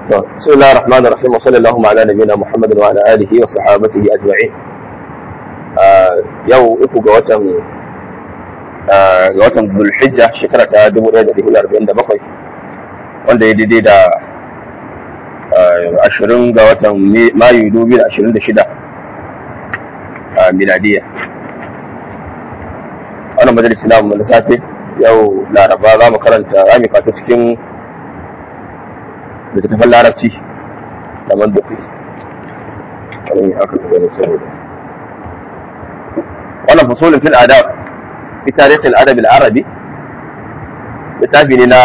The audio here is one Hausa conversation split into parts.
بسم الله الرحمن الرحيم وصلى اللهم على نبينا محمد وعلى اله وصحابته اجمعين yau uku ga watan ga watan Zulhijja shekara ta 1447 wanda ya daidai da ashirin ga watan Mayu 2026 a miladiya wannan majalisi namu na safe yau laraba za mu karanta za mu fata cikin littattafan larabci da mandufi wani aka gani saboda wannan fasolin fil adab fi tarihin adab al-arabi littafi ne na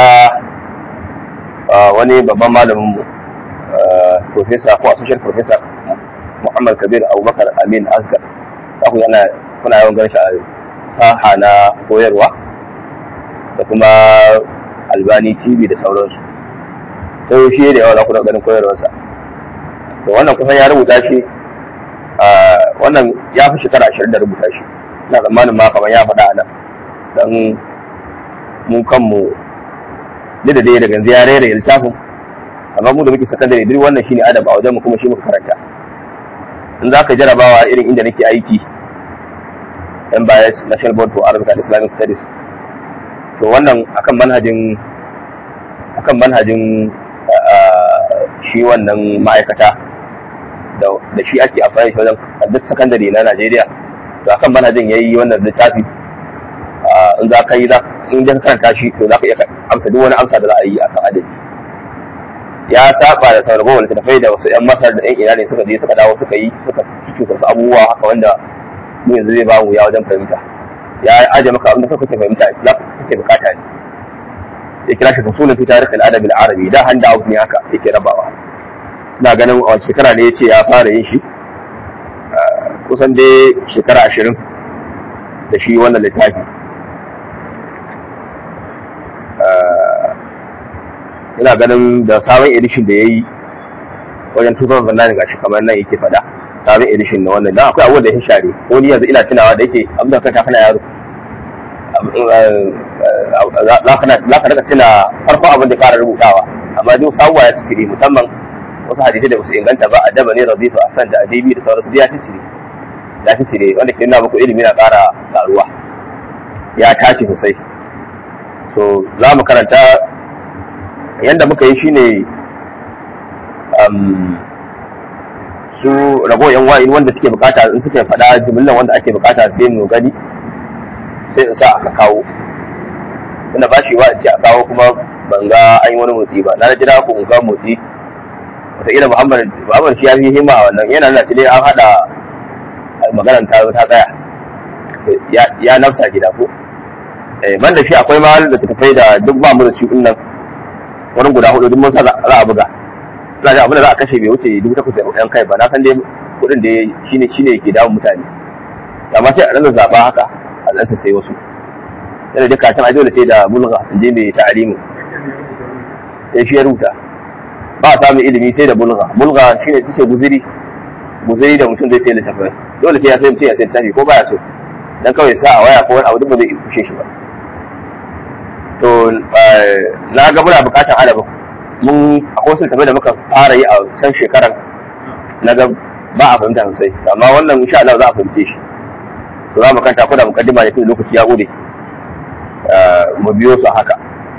wani babban malamin mu professor ko associate professor Muhammad Kabir Abubakar Amin Asgar za ku yana kuna yawan ganin shi a saha na koyarwa da kuma Albani TV da sauransu sai shi da yawa za ku da ganin koyarwarsa to wannan kusan ya rubuta shi wannan ya fi shekara ashirin da rubuta shi ina tsammanin ma kamar ya faɗa a nan don mu kanmu duk da dai daga yanzu ya rera littafin amma mu da muke sakandare duk wannan shine adab a wajen mu kuma shi muka karanta in za ka jarabawa irin inda nake aiki MBIS National Board for Arabic and Islamic Studies to wannan akan manhajin akan manhajin shi wannan ma'aikata da shi ake amfani shi wajen duk sakandare na Najeriya to akan manhajin yayi wannan littafi in za ka yi za in ka karanta shi to za ka iya amsa duk wani amsa da za a yi akan adadi ya saba da sauran wani tafai da wasu yan masar da yan ina ne suka je suka dawo suka yi suka fito wasu abubuwa haka wanda mu yanzu zai bamu ya wajen fahimta ya aje maka abin da kake fahimta za ka kake bukata ne ya kira shi fasulun fi tarihi al-adab al-arabi da handa out ne haka yake rabawa ina ganin a shekara ne yace ya fara yin shi kusan dai shekara ashirin da shi wannan littafi ina ganin da sabon edition da ya yi wajen 2009 ga shi kamar nan yake fada sabon edition na wannan don akwai abubuwan da ya share ko ni yanzu ina tunawa da yake abin da kanta kana yaro za ka daga tuna farkon abin da fara rubutawa amma duk sabuwa ya cire musamman wasu hadisai da wasu inganta ba a daba ne rabitu a san da adibi da sauransu ya cire ya cire wanda ke nuna muku ilimi na ƙara ƙaruwa ya tace sosai so za mu karanta yadda muka yi shine su rago yan wa'in wanda suke bukata in suka faɗa jimillan wanda ake bukata sai mu gani sai in sa aka kawo tunda ba shi wa in ce a kawo kuma ban ga an yi wani motsi ba na jira ku in ga motsi wataƙila muhammad muhammad shi ya fi himma a wannan yana nuna ne an haɗa maganar ta ta tsaya ya nafta gida ko ban da shi akwai ma da tafai da duk ba mu da shi nan wani guda hudu duk mun sa za a buga ina da abin da za a kashe bai wuce dubu takwas da ɗan kai ba na san dai kuɗin da shine shine yake damun mutane amma sai a ɗan zaɓa haka a ɗansa sai wasu yana da kacan a dole sai da bulga in je mai ta'alimu sai shi ya rubuta ba a samun ilimi sai da bulga bulga shine take guziri guziri da mutum zai sai littafai dole sai ya sai mutum ya sai littafi ko baya so dan kawai sa a waya ko wani abu duk ba zai kushe shi ba to na ga muna bukatar adabin mun akwai wasu tafi da muka fara yi a can shekaran na ga ba a fahimta sosai amma wannan insha Allah za a fahimce shi to za mu kanta ko da mukaddima ne tun lokaci ya gode mu biyo su haka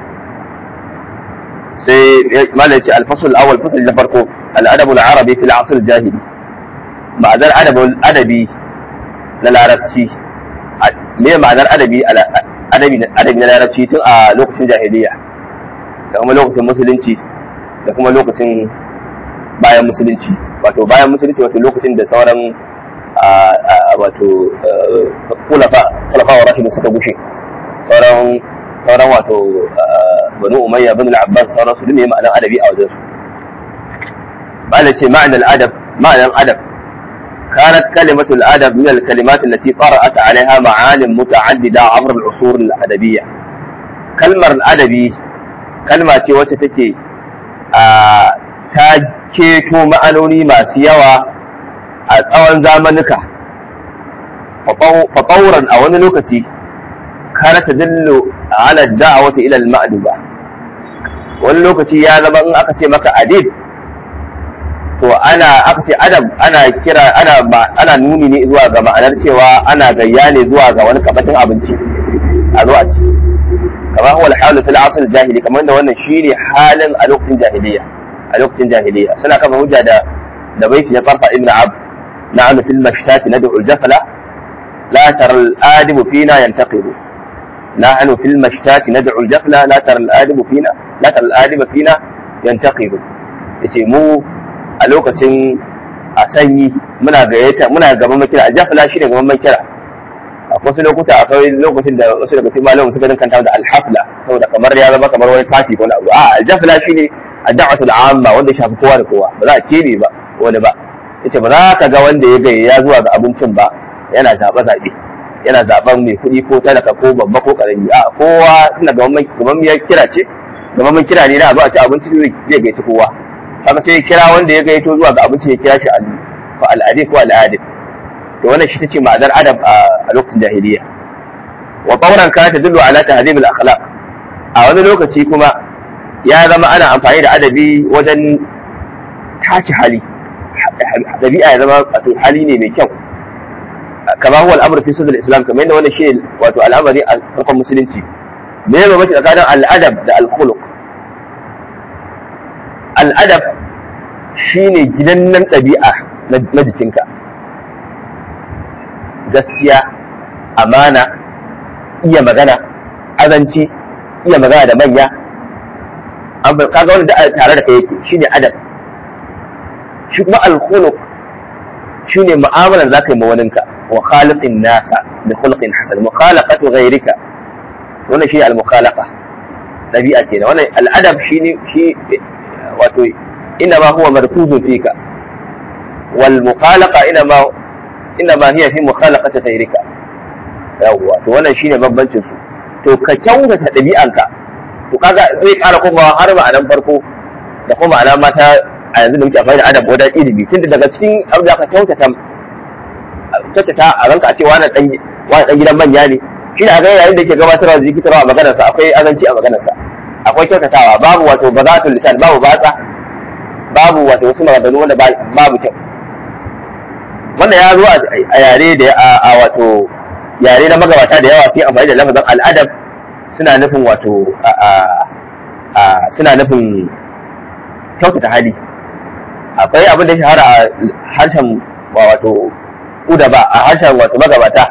sai malai ce alfasul awal fasal na farko al'adabu al-arabi fil asr jahili ma'anar adabi na larabci me ma'anar adabi adabi na larabci tun a lokacin jahiliya da kuma lokacin musulunci da kuma lokacin bayan musulunci wato bayan musulunci wato lokacin da sauran wato kulafa kulafa wa rashidu suka gushe sauran sauran wato banu umayya bin al-abbas sauran su ne ma'anar adabi a wajen su ma'anar ce ma'anar adab ma'anar adab كانت كلمة الأدب من الكلمات التي طرأت عليها معان متعددة عبر العصور الأدبية كلمة الأدبي كلمة وتتكي تاكيتو معنوني ما سيوا أولا زامنك فطورا أو نلوكتي كانت تدل على الدعوة إلى المأدبة wani lokaci ya zama in aka ce maka adib to ana aka ce adab ana kira ana ana nuni ne zuwa ga ma'anar cewa ana gayya ne zuwa ga wani kabatin abinci a zo a ci kamar huwa al-halu fil asr jahili kamar da wannan shine halin a lokacin jahiliya a lokacin jahiliya suna kafa hujja da da baiti na farfa ibn abd na'am fil mashtati nad'u al-jafala la tara al-adibu fina yantaqidu نحن في المشتات ندعو الجفلة لا ترى الآدم فينا لا ترى الآدم فينا ينتقد yace mu a lokacin a sanyi muna gayyata muna gaban makira a jafla shi ne gaban makira a wasu lokuta akwai lokacin da wasu daga cikin malamin suka dinkanta da alhafla saboda kamar ya zama kamar wani party ko wani abu a aljafla shi ne addu'atu al'amma wanda shafi kowa da kowa ba za a kebe ba wani ba yace ba za ka ga wanda ya gayya zuwa ga abincin ba yana zaɓe zaɓe yana zaben mai kuɗi ko talaka ko babba ko ƙarami a kowa suna gaban ya kira ce gaban kira ne na abu a ci abinci zai gaiti kowa haka sai kira wanda ya gaito zuwa ga abinci ya kira shi fa al'adi ko al'adi to wannan shi tace ma'anar adab a lokacin jahiliya wa tawran kana tadullu ala tahdhib al-akhlaq a wani lokaci kuma ya zama ana amfani da adabi wajen tace hali dabi'a ya zama wato hali ne mai kyau kama huwa al'amru fi sadr islam kamar yadda wannan shi wato al'amari a farkon musulunci me ya bambanci tsakanin al'adab da al-khuluq al'adab shine gidannan ɗabi'a na jikinka gaskiya amana iya magana azanci iya magana da manya kaga wanda tare da kai yake shine adab shi kuma al-khuluq shine mu'amalar zaka yi ma waninka wa khaliqin nasa bi khuluqin hasan mukhalaqatu ghayrika wannan shine al-mukhalaqa dabi'a kenan wannan al-adab shine shi wato ina ma huwa markuzun fika wal mukhalaqa ina ma ina ma hiya fi mukhalaqati ghayrika yawwa to wannan shine bambancin su to ka kyautata dabi'anka to kaga zai ƙara kuma har ma'anan farko da kuma ma'ana mata a yanzu da muke amfani da adab wajen ilimi tunda daga cikin abu da ka kyautata kyautata a ranka a ce wani dan wani dan gidan manya ne shi da ga yayin da yake gabatarwa da zikitarwa a maganarsa akwai azanci a maganarsa akwai kyautatawa babu wato bazatul lisan babu batsa babu wato wasu maganganu wanda babu kyau wanda ya zo a yare da a wato yare na magabata da yawa sai amfani da lafazin al'adab suna nufin wato suna nufin kyautata hali akwai abin da shahara a harshen wato udaba a harshen wato magabata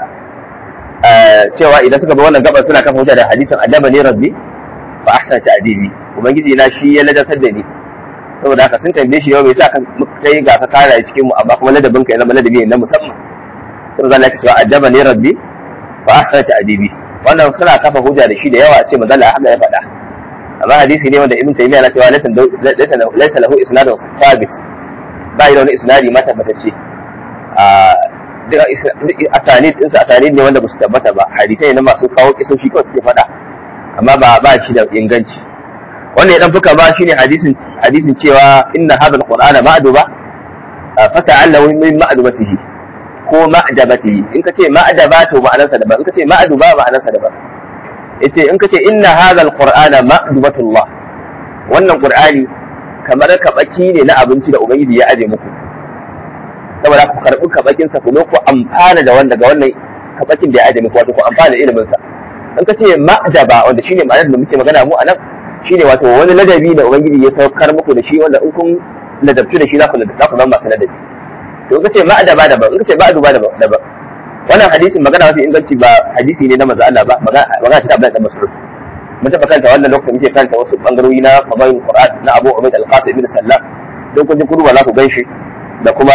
cewa idan suka bi wannan gabar suna kafa hujja da hadisin adaba ne rabbi fa ahsan ta'dibi ubangiji na shi ya ladatar da ni saboda haka sun tambaye shi yau me yasa kan kai ga ka kara cikin mu amma kuma ladabin ka ya zama ladabi ne na musamman sai zan laka cewa adaba ne rabbi fa ahsan ta'dibi wannan suna kafa hujja da shi da yawa ce manzo Allah haka ya faɗa amma hadisi ne wanda ibn taymiya na cewa laysa laysa lahu isnadun thabit ba yi da wani isnadi ma tabbatacce a duk asanid din sa asanid ne wanda ba su tabbata ba hadisai ne masu kawo kisoshi kawai suke faɗa amma ba ba shi da inganci wannan ya dan fuka ba shine hadisin hadisin cewa inna hadha alqur'ana ma'duba fa ta'allahu min ma'dubatihi ko ma'jabatihi in ka ce ma'daba to ma'anarsa daban in ka ce ma'duba ma'anarsa daban yace in ka ce inna hadha alqur'ana ma'dubatullah wannan qur'ani kamar kabaki ne na abinci da ubangiji ya aje muku saboda ku karbi kabakin sa ku ku amfana da wanda ga wannan kabakin da ya aje muku wato ku amfana da ilimin sa in ka ce ma'jaba wanda shine ma'anar da muke magana mu anan shine wato wani ladabi da ubangiji ya saukar muku da shi wanda in kun ladabtu da shi za ku za ku zama masu ladabi to in ka ce ma'adaba daban in ka ce ma'aduba daban daban wannan hadisin magana mafi inganci ba hadisi ne na manzo Allah ba magana ta Abdullahi dan Mas'ud mun taɓa kanta wannan lokacin muke kanta wasu bangarori na fadailul Qur'an na Abu Ubayd al-Qasim ibn Sallam don kun ji kudu ba za ku ganshi da kuma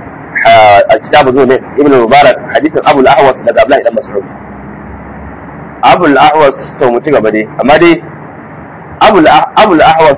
a kitabu zuwa ne Ibn Mubarak hadisin Abu al-Ahwas daga Abdullahi dan Mas'ud Abu al-Ahwas to mu ci gaba dai amma dai abul ahwas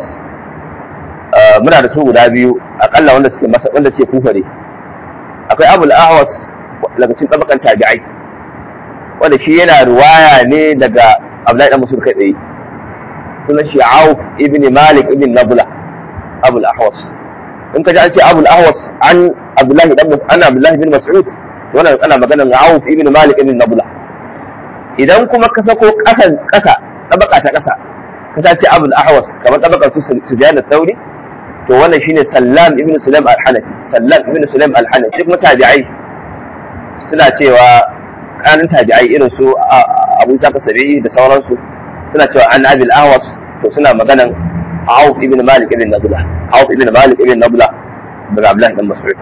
muna da su guda biyu akalla wanda suke masa wanda suke kufare akwai abul ahwas daga cikin tabakan tabi'ai wanda shi yana ruwaya ne daga abdullahi dan musul kai tsaye sunan shi auf ibn malik ibn nabla abul ahwas in ka ji an ce abul ahwas an abdullahi dan an abdullahi bin mas'ud wannan ana magana auf ibn malik ibn nabla idan kuma ka sako kasan kasa tabaka ta kasa ka ce abul ahwas kamar tabakar su sufyan al-thawri to wannan shine sallam ibn sulaim al-hanafi sallam ibn sulaim al-hanafi duk mutabi'ai suna cewa kanin tabi'ai irin su abu saka sabi'i da sauransu suna cewa an abil ahwas to suna maganan auf ibn malik ibn nabla auf ibn malik ibn nabla daga abdullah ibn mas'ud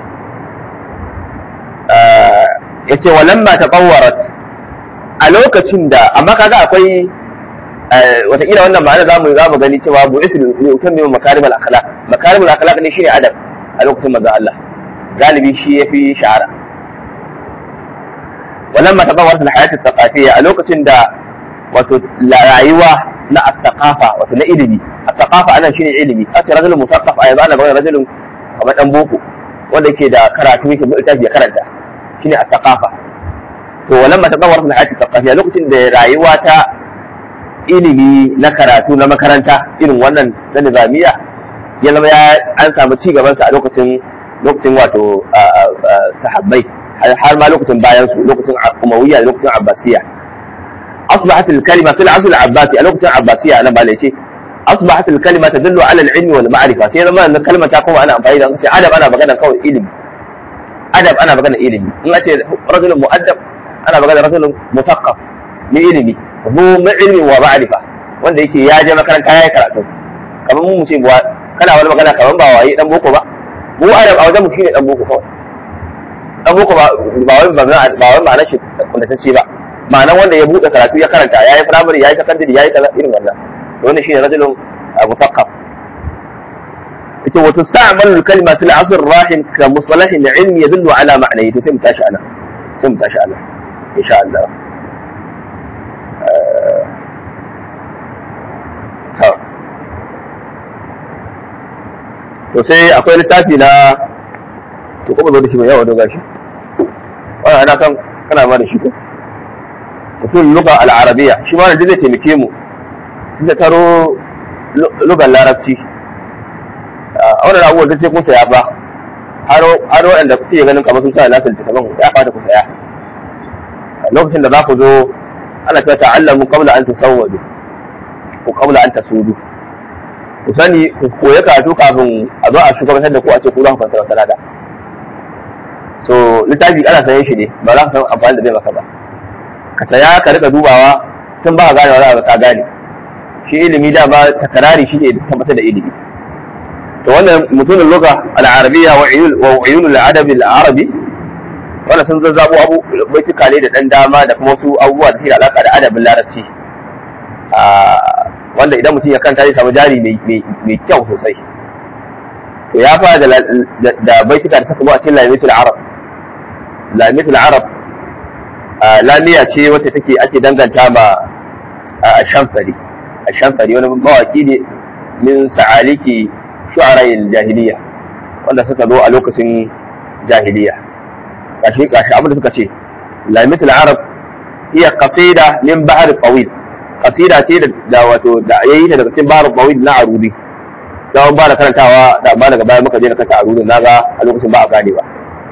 yace walamma taqawwarat a lokacin da amma kaga akwai wataƙila wannan ma'ana za mu za mu gani cewa bu isri ne ukan mai makarimul akhlaq makarimul akhlaq ne shine adab a lokacin manzo Allah galibi shi yafi shahara walamma tabawwat al-hayat al-thaqafiyya a lokacin da wato rayuwa na at-thaqafa wato na ilimi at-thaqafa anan shine ilimi aka rajulun musaqqaf a yanzu ana magana rajulun kamar dan boko wanda yake da karatu yake da littafi ya karanta shine at-thaqafa to walamma tabawwat al-hayat al-thaqafiyya lokacin da rayuwa ta ilimi na karatu na makaranta irin wannan na nizamiya ya zama ya an samu ci gabansa a lokacin lokacin wato sahabbai har ma lokacin bayan su lokacin umawiyya da lokacin abbasiya asbahat al-kalima fil asl al-abbasi a lokacin abbasiya nan ba ne ce asbahat al-kalima tadullu ala al-ilmi wal ma'rifa sai zama wannan kalmar ta kuma ana amfani da ce adab ana magana kawai ilimi adab ana magana ilimi in ce rajulun mu'addab ana magana rajulun mutaqqaf ni ilimi mu ilmi wa ma'rifa wanda yake ya je makaranta ya yi karatu kamar mu ce kana wani magana kamar ba waye dan boko ba mu adab a wajen mu shine dan boko kawai dan boko ba ba wai ba ba wai ma'anar shi kuntatacce ba ma'anar wanda ya buɗe karatu ya karanta yayi primary yayi secondary yayi kaza irin wannan to wannan shine rajulun mutaqqaf ita wato sa'mal kalma fil asr rahim ka mustalahin ilmi yadullu ala ma'nayi to sai mu tashi ana sai mu tashi ana insha Allah to sai akwai littafi na to kuma zo da shi mai yawa doga shi wannan ana kan kana ma da shi ko mutum luga al-arabiya shi ma da zai taimake mu sun da taro lugar larabci a wannan abubuwan da sai kun saya ba har waɗanda kuke ganin kamar sun sa nasu littattafan ya fata ku saya lokacin da za ku zo ana cewa ta'allamu qabla an tasawwadu ko qabla an tasudu ku sani ku koya karatu kafin a zo a shugabantar da ku a ce ku za ku fassara sanada so littafi ana sayan shi ne ba za ka san amfani da zai maka ba ka saya ka rika dubawa tun ba ka gane wani abu ka gane shi ilimi da ba takarari shi ne tabbatar da ilimi to wannan mutumin luga al-arabiyya wa uyun al-adab al-arabi wannan sun zazzabo abu baituka ne da dan dama da kuma wasu abubuwa da suke da alaka da adabin larabci wanda idan mutum ya kanta zai samu jari mai kyau sosai to ya fara da baituka da suka zo a cikin lamitul arab lamitul arab lamiya ce wacce take ake danganta ma shamfari shamfari wani mawaki ne min sa'aliki shu'ara'il jahiliya wanda suka zo a lokacin jahiliya gashi gashi abin da suka ce lamitul arab iya qasida min bahr tawil qasida ce da wato da yayi ta daga cikin bahr tawil na arudi da ba da karantawa da ba daga baya muka je da kanta arudi naga a lokacin ba a gane ba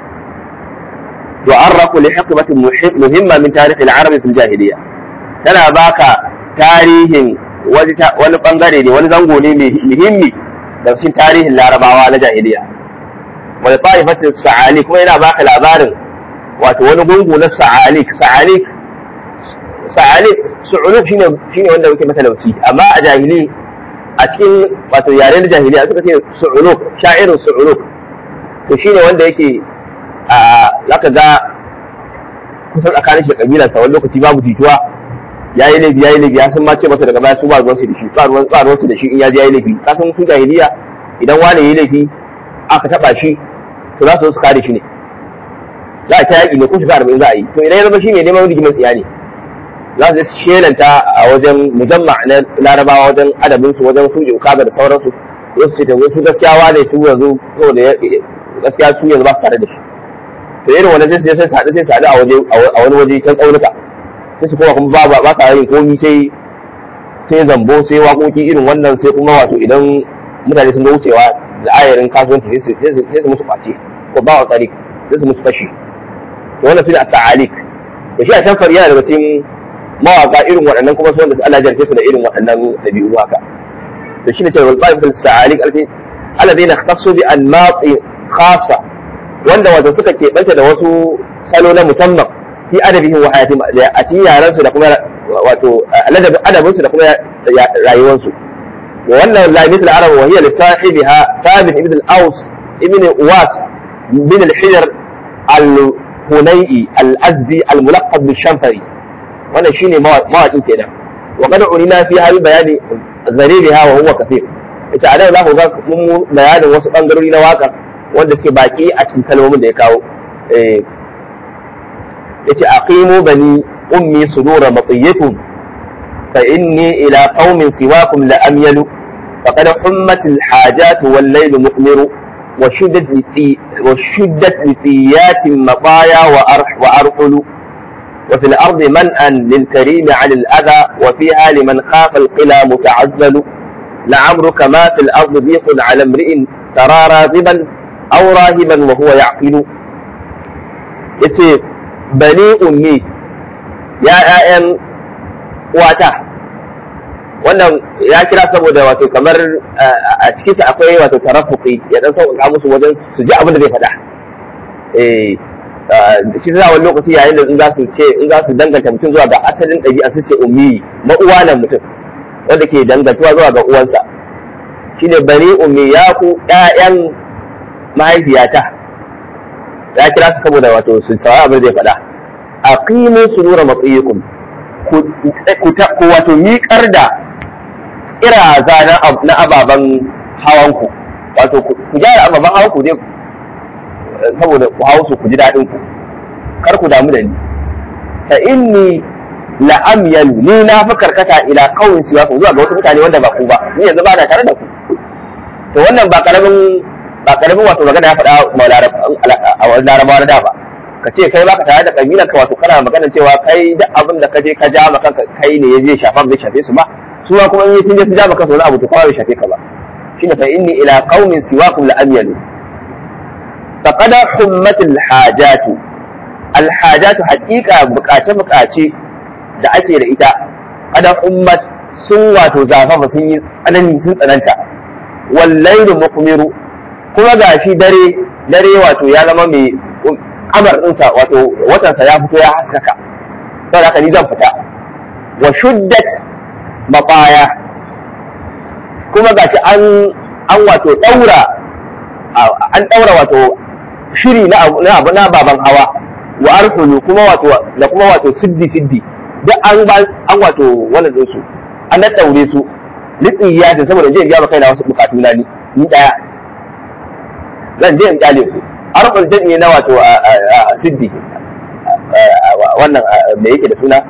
تعرف لحقبة مهمة من تاريخ العرب في الجاهلية tana baka tarihin wani bangare ne wani zango ne muhimmi da cikin tarihin larabawa na jahiliya wani ta'ifatin sa'alik kuma yana baka labarin wato wani gungu na sa'alik sa'alik sa'alik su'uluk shine shine wanda muke matalauci amma a jahili a cikin wato yare na jahiliya suka ce su'uluk sha'irin su'uluk to shine wanda yake a zaka ga kusan tsakanin shi kabilansa wani lokaci babu jituwa ya yi laifi ya yi laifi ya san ma ce masa daga baya su ba ruwansu da shi ba ruwan ba ruwansu da shi in ya je ya yi laifi ka san su jahiliya idan wani ya yi laifi aka taba shi to za su zo su kare shi ne za a ta yaƙi ne ko shiga arba'in za a yi to idan ya zama shi ne neman rigimar tsiya ne za su je su shelanta a wajen mujamma na larabawa wajen adabinsu wajen su kaga da sauransu za su ce ta su gaskiya wane su yanzu saboda gaskiya su yanzu ba su tare da shi to irin wannan sai sai haɗu sai haɗu a waje a wani waje can ƙaunuka sai su kuma kuma ba ba sa yin komi sai sai zambo sai waƙoƙi irin wannan sai kuma wato idan mutane sun ga wucewa da ayarin kasuwanci sai su musu kwace ko ba wa tsari sai su musu fashi to wannan su ne a sa'alik da shi a can yana daga cikin mawaƙa irin waɗannan kuma su wanda su Allah jarfe su da irin waɗannan ɗabi'u haka to shi ne cewa wal qa'ifatu sa'alik alfi alladhina ikhtassu bi anmati khassa wanda wato suka keɓanta da wasu salo na musamman fi adabihim wa hayatihim a cikin yaran su da kuma wato adabin su da kuma rayuwar su wa wannan la mithl arab wa hiya li sahibiha thabit ibn al-aws ibn uwas bin al-hijr al-hunay'i al-azdi al-mulaqab bi-shanfari wannan shine mawaƙin kenan wa qad urina fi hal bayani zaribiha wa huwa kathir ita a za ku ga mun bayanin wasu bangarori na waƙar wanda suke baki a cikin kalmomin da ya kawo yace aqimu bani ummi sudura matiyakum fa inni ila qaumin siwakum la amyalu faqad hummat al hajat wal layl muqmiru وشدت لتي وشدت لتيات مطايا وأرح وأرحل وفي الأرض منأى للكريم عن الأذى وفيها لمن خاف القلى متعزل لعمرك ما في الأرض ضيق على امرئ سرى راغبا أو راهبا وهو يعقل yace bani ummi ya ƴaƴan wata wannan ya kira saboda wato kamar a cikin sa akwai wato tarafuki ya dan sauƙaƙa musu wajen su ji abin da zai faɗa eh shi za wani lokaci yayin da in za su ce in za su danganta mutum zuwa ga asalin ɗabi'a su ce ummi ma'uwa nan mutum wanda ke dangantuwa zuwa ga uwansa shine bani ummi ya ku ƴaƴan mahaifiyata ya kira su saboda wato su sawa abin zai faɗa aqimu sunura matsiyikum ku wato miƙar da iraza na ababen hawanku wato ku gyara ababen hawanku dai saboda ku hau su ku ji daɗin ku kar ku damu da ni fa inni la amyalu ni na fi karkata ila qawmin siwa ku zuwa ga wasu mutane wanda ba ku ba ni yanzu ba na tare da ku to wannan ba karamin ba karamin wato magana ya faɗa a wani larabawa na da ba ka ce kai baka tare da kabilar ka wato kana magana cewa kai duk abin da ka je ka ja maka kai ne ya je shafa bai shafe su ba su ma kuma in sun je su ja maka wani abu to kuma bai shafe ka ba shine fa inni ila qaumin siwakum la amyalu faqad hummat al hajatu al hajatu haqiqa bukace bukace da ake da ita qad hummat sun wato zafafa sun yi tsanani sun tsananta wal laylu muqmiru kuma gashi dare dare wato ya zama mai kamar ɗinsa wato watansa ya fito ya haskaka saboda haka ni zan fita wa shuddat mabaya kuma gashi an an wato daura an daura wato shiri na abu na baban hawa wa arhulu kuma wato da kuma wato siddi siddi duk an an wato wannan din su an daddaure su litsiyatin saboda je in ga kaina wasu bukatu na ni ni daya zan je in kyale ku arfin jami'i na wato a siddi wannan me yake da suna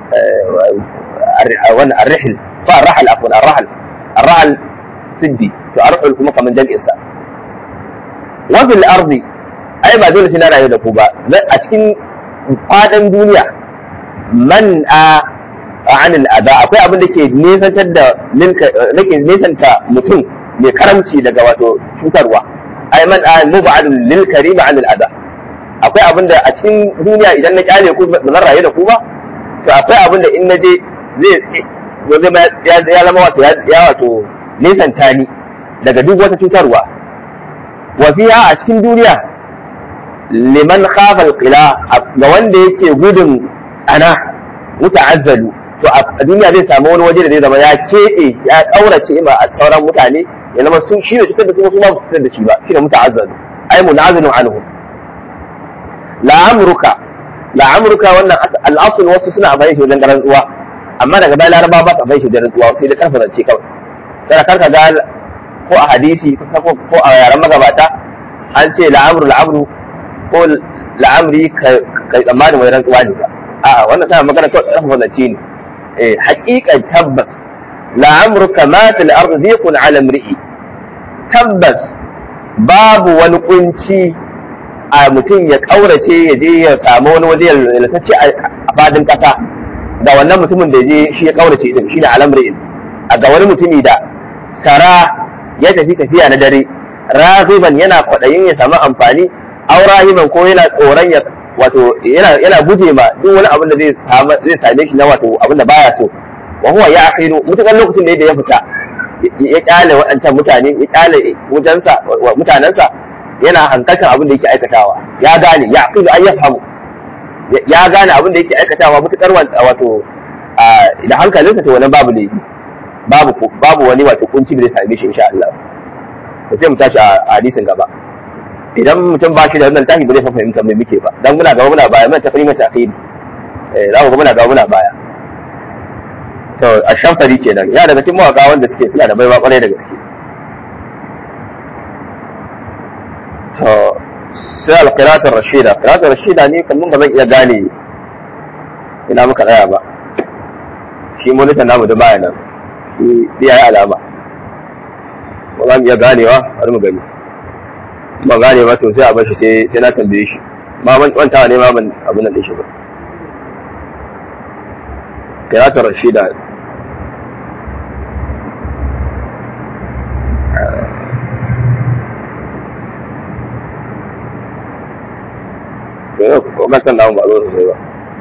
wannan arrahil fa arrahal afwan arrahal arrahal siddi to arfil kuma kaman jami'in sa wa fil ardi ai ba dole sai na rayu da ku ba a cikin fadan duniya man a anil ada akwai abin da ke nesantar da nake nesanta mutum mai karamci daga wato cutarwa ai man mubadun lil karim an al ada akwai abin da a cikin duniya idan na kyale ku ba zan rayu da ku ba to akwai abin da in na je zai ya zama wato ya wato nesanta ni daga duk wata cutarwa wa fiha a cikin duniya liman khafa al qila ga wanda yake gudun tsana muta'azzalu to a duniya zai samu wani waje da zai zama ya keɓe ya ƙaurace ma a sauran mutane ya zama sun shi ne cutar da su su ma su cutar da shi ba shi ne muta'azzalu ai munazilun anhu la'amruka la'amruka wannan al'asul wasu suna amfani shi wajen garan tsuwa amma daga bayan laraba ba su amfani shi wajen tsuwa sai da karfa zance kawai sai kar ka ga ko a hadisi ko a yaren magabata an ce la'amru la'amru ko la'amri kai tsammanin wani rantsuwa ne ba a'a wannan tana magana kawai karfa zance ne eh haƙiƙan tabbas la'amruka ma fil ardi dhiqun ala imri'i tabbas babu wani kunci a mutum ya kaurace ya je ya samu wani waje lalatacce a fadin kasa da wannan mutumin da je shi ya kaurace din shi da alamri a ga wani mutumi da sara ya tafi tafiya na dare raziban yana kwaɗayin ya samu amfani aurahiman ko yana tsoron ya wato yana yana guje ma duk wani abin da zai zai same shi na wato abin da baya so wa huwa ya akhiru mutukan lokacin da ya fita ya kyale waɗancan mutane ya kyale wutansa mutanensa yana hankaltar abin da yake aikatawa ya gane ya aqilu an yafhamu ya gane abin da yake aikatawa mutukar wato da hankalinsa to wannan babu laifi babu babu wani wato kunci da zai same shi insha Allah to sai mu tashi a hadisin gaba idan mutum ba shi da wannan tashi ba zai fahimta mai muke ba dan muna gaba muna baya mun tafi mai takhiri eh za mu ga muna gaba muna baya to a shamfari kenan ya daga cikin mawaka wanda suke suna da baiwa kwarai da gaske to sai alqiratul rashida qiratul rashida ne kan mun ba zan iya gane ina muka tsaya ba shi monita namu da baya nan shi ya yi alama ba za mu iya ganewa bari mu gani ba gane ba to sai a bashi sai sai na tambaye shi ma ban kwantawa ne ma ban abin nan din shi ba qiratul rashida yau kuma kan namu ba zo sosai ba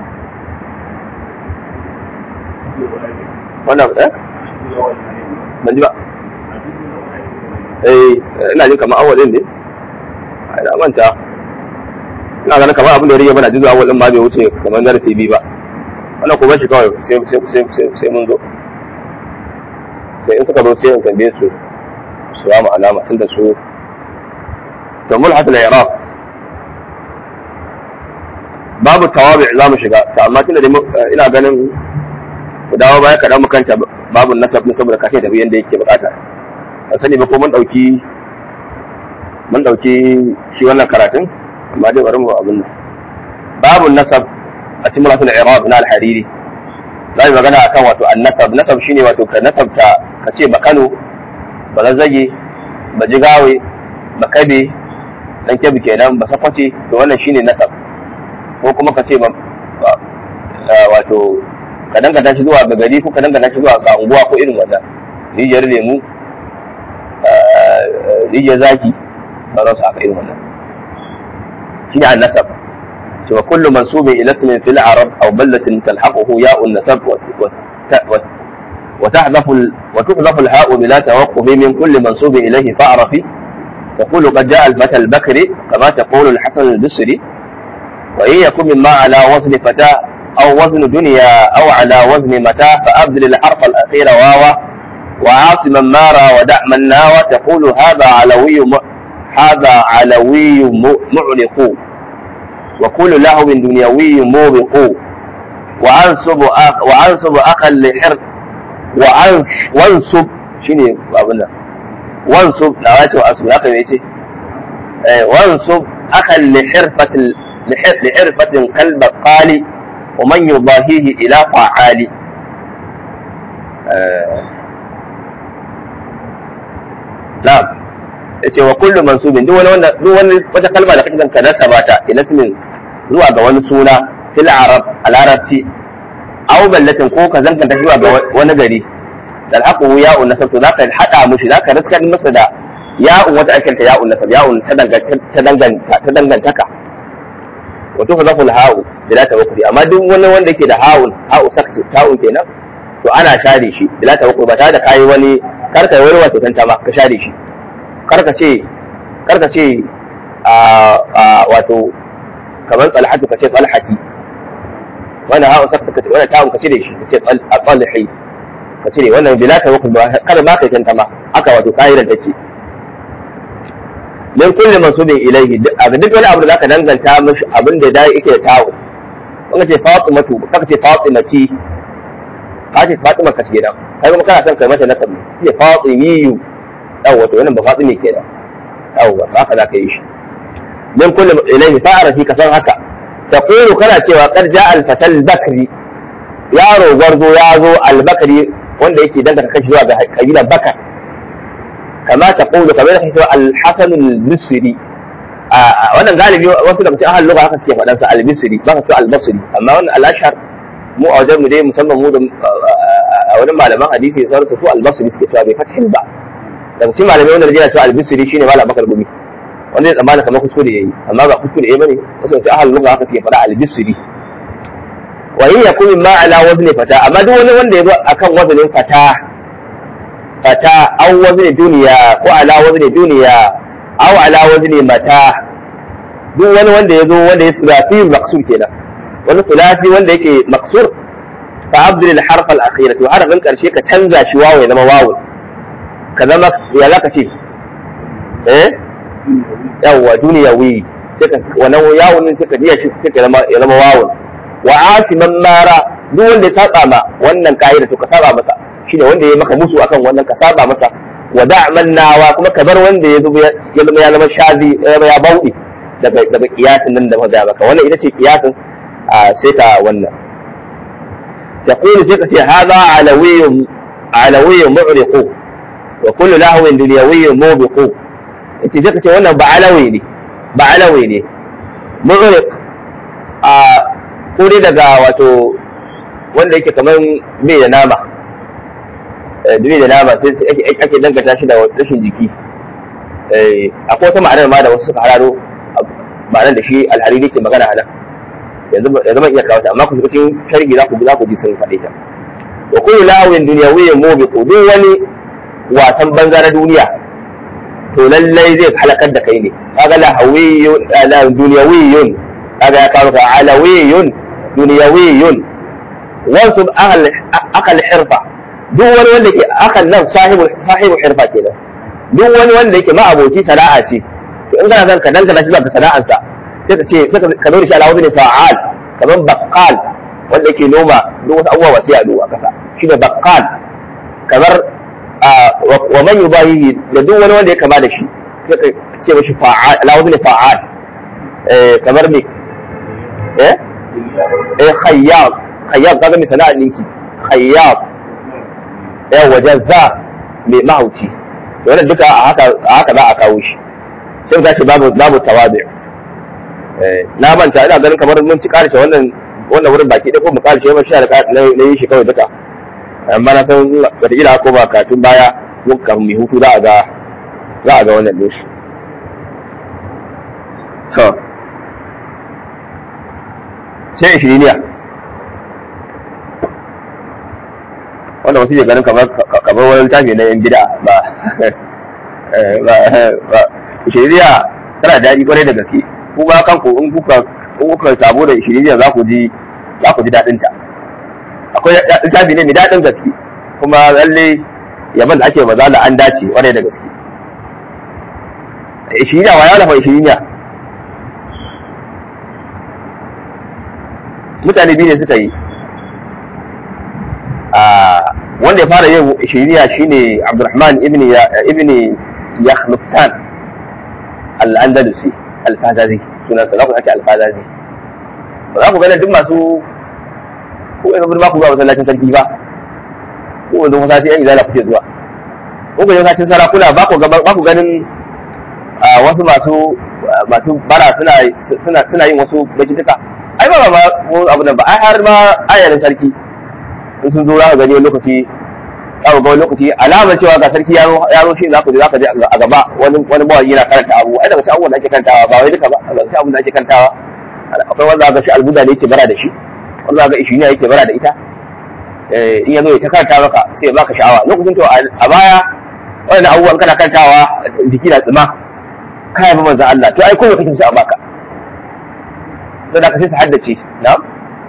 wannan eh ban ji ba eh ina jin kamar awalin ne a ina manta ina ganin kamar abin da ya rage mana jizu awalin ma bai wuce kamar darasi biyu ba wannan kuma shi kawai sai mun zo sai in suka zo sai in tambaye su su ba mu alama tun da su to mulhat al-iraq babu tawabi za mu shiga to amma tunda ina ganin ku dawo baya kaɗan mu kanta babu nasab ne saboda kashe tafi yadda yake bukata ban sani ba ko mun ɗauki mun ɗauki shi wannan karatun amma dai bari mu abin nan babu nasab a cikin rasul iraq na al-hariri za mu magana akan wato an-nasab nasab shine wato ka nasabta ka ce ba Kano ba Zazzage ba Jigawe ba Kabe dan Kebbi kenan ba Sakwace to wannan shine nasab ko kuma ka ce ba wato ka danganta shi zuwa ga gari ko ka danganta shi zuwa ga unguwa ko irin wannan rijiyar lemu rijiyar zaki sauransu haka irin wannan shi ne annasab cewa kullu mansubin ila ismin fil arab aw ballatin talhaquhu ya'un nasab وتحذف وتحذف الهاء بلا توقف من كل منسوب اليه فاعرفي تقول قد جاء الفتى البكري كما تقول الحسن البصري وإن يكن مما على وزن فتاة أو وزن دنيا أو على وزن متى فأبدل الحرف الأخير واوا وعاصما مارا ودع من ناوى تقول هذا علوي م... هذا علوي م... معلق وكل لهو دنيوي موبق وأنصب أخ... وأنصب أخا لحر وأنص وانصب شنو أبونا وانصب نواتي وأنصب أخا يجي وانصب أخا لحرفة ال... لحرفة كالبقال ومن يضاهيه إلى فعال نعم yace wa kullu mansubin duk wani wanda duk wani wata kalma da kake ka nasaba ta ila ismin zuwa ga wani suna fil arab a larabci aw ballatin ko ka zanganta zuwa ga wani gari dan haka ya un nasab to zaka hada mushi zaka riskar masa da ya'un wata akanta ya'un nasab ya'un ta danganta ta danganta ta dangantaka wato fa zaful ha'u bila tawakkuli amma duk wani wanda yake da ha'un ha'u sakti ta'un kenan to ana share shi bila tawakkuli ba tare da kai wani karka wani wato tanta ba ka share shi karka ce karka ce a wato kamar talhatu ka ce talhati wannan ha'u sakti ka ce wannan ta'un ka cire shi ka ce talhi ka cire wannan bila tawakkuli ba kada ba ka tanta ma haka wato kai da take min kulli mansubin ilaihi a duk wani abu da zaka danganta mishi abin da dai yake da tawo kun ce fatimatu kaka ce fatimati ka ce fatima ka kenan kai kuma kana son kai mata nasab ce fatimiyu yawa to wannan ba fatimi kenan yawa ba haka zaka yi shi min kulli ilaihi fa'arafi ka san haka taqulu kana cewa qad ja'a al-fatal bakri yaro gwarzo ya zo al-bakri wanda yake danganta kashi zuwa ga kabila bakar kama ta ƙulu kamar da kake al-hasan al-misri wannan galibi wasu daga cikin ahlul lugha haka suke faɗan sa al-misri ba ka ce al-basri amma wannan al-ashhar mu a wajen mu dai musamman mu da a wani malaman hadisi sai su su al-basri suke cewa bai fathin ba daga cikin malamai wanda yana cewa al-misri shine malam bakar gumi wanda ya tsammana kamar kuskure yayi amma ba kuskure yayi bane wasu daga cikin ahlul lugha haka suke faɗa al-misri wa in yakun ma ala wazni fata amma duk wani wanda ya zo akan wazanin fata fata aw wazni duniya ko ala wazni duniya aw ala wazni mata duk wani wanda ya zo wanda ya sulasi maqsur kenan wani sulasi wanda yake maqsur fa abdul al harf al akhira to harafin karshe ka canza shi wawo ya zama wawo ka zama ya zaka ce eh yawwa duniyawi sai ka wannan yawon din sai ka jiya shi sai ka zama ya zama wawo wa asiman mara duk wanda ya saba ma wannan ka'ida to ka saba masa shine wanda ya maka musu akan wannan ka saba masa wa da'man nawa kuma ka bar wanda ya zama ya zama ya zama shazi ya zama ya bauɗe daga daga kiyasin nan da maza maka wannan ita ce kiyasin sai ka wannan تقول ثقة هذا علوي علوي معرق وكل لهو دنيوي موبق انت ثقة wannan ba alawi ne ba alawi ne mu'riq a kuri daga wato wanda yake kaman bai da nama bai da nama sai ake dangata shi da rashin jiki akwai wata ma'anar ma da wasu suka hararo ma'anar da shi alhariri ke magana a nan yanzu ba zama iya kawo ta amma ku shiga cikin sharhi za ku za ku ji sun faɗe ta wa kullu la'win dunyawiyyin mubiqu duk wani wasan banza na duniya to lallai zai halakar da kai ne kaga lahawiyyun la dunyawiyyun kaga ya kawo ka alawiyyun dunyawiyyun wasu ahal akal hirfa duk wani wanda ke akal nan sahibu sahibu hirfa kenan duk wani wanda yake ma'aboci sana'a ce to in kana son ka dangana shi zuwa ga sana'arsa sai ka ce sai ka zo da shi ala wani fa'al kamar baqqal wanda yake noma duk wasu abubuwa masu yaɗo a ƙasa shi ne baqqal kamar wa man yubahihi da duk wani wanda ya kama da shi sai ka ce mashi fa'al ala wani fa'al kamar me eh eh khayyab khayyab kaga mai sana'a ɗinki khayyab yawa jazza mai mahauci wannan duka a haka za a kawo shi sai ta ce babu babu tawabi na manta ina ganin kamar mun ci karshe wannan wannan wurin baki da ko mu karshe ba shi da na yi shi kawai duka amma na san wataƙila ko ba katun baya mun kan mai hutu za a ga za a ga wannan din shi to sai ishiriniya wanda wasu ke ganin kamar kamar wani littafi na yan bida ba ba shiriya tana daɗi kwarai da gaske ku ba kanku in kuka in kuka sabo da shiriya za ku ji za ku ji daɗin ta akwai littafi ne mai daɗin gaske kuma lalle yaban da ake maza da an dace kwarai da gaske shiriya wa ya lafa shiriya mutane biyu ne suka yi wanda ya fara yin shiriya shine Abdurrahman ibn ibn Yakhluftan al-Andalusi al-Fazazi sunan sa za ku ake al-Fazazi ba za ku gane duk masu ko yanzu ba ku zuwa masallacin sarki ba ko yanzu masallaci yan izala kuke zuwa ko ga masallacin sarakuna ba ku ba ku ganin wasu masu masu bara suna suna suna yin wasu bajituka ai ba ba abu nan ba ai har ma ayarin sarki in sun zo za ka gani wani lokaci za ku ga wani lokaci alamar cewa ga sarki yaro yaro shi za ku je za ka je a gaba wani wani mawaki yana karanta abu ai daga cikin abubuwan da ake karantawa ba wai duka ba daga cikin abubuwan da ake karantawa akwai wanda ga shi albuda ne yake bara da shi wanda ga ishiniya yake bara da ita in ya zo ya ta karanta maka sai ya baka sha'awa lokacin to a baya wannan abubuwan kana karantawa jiki na tsima kai ba manzo Allah to ai kowa kake so a baka sai da ka sai su haddace na'am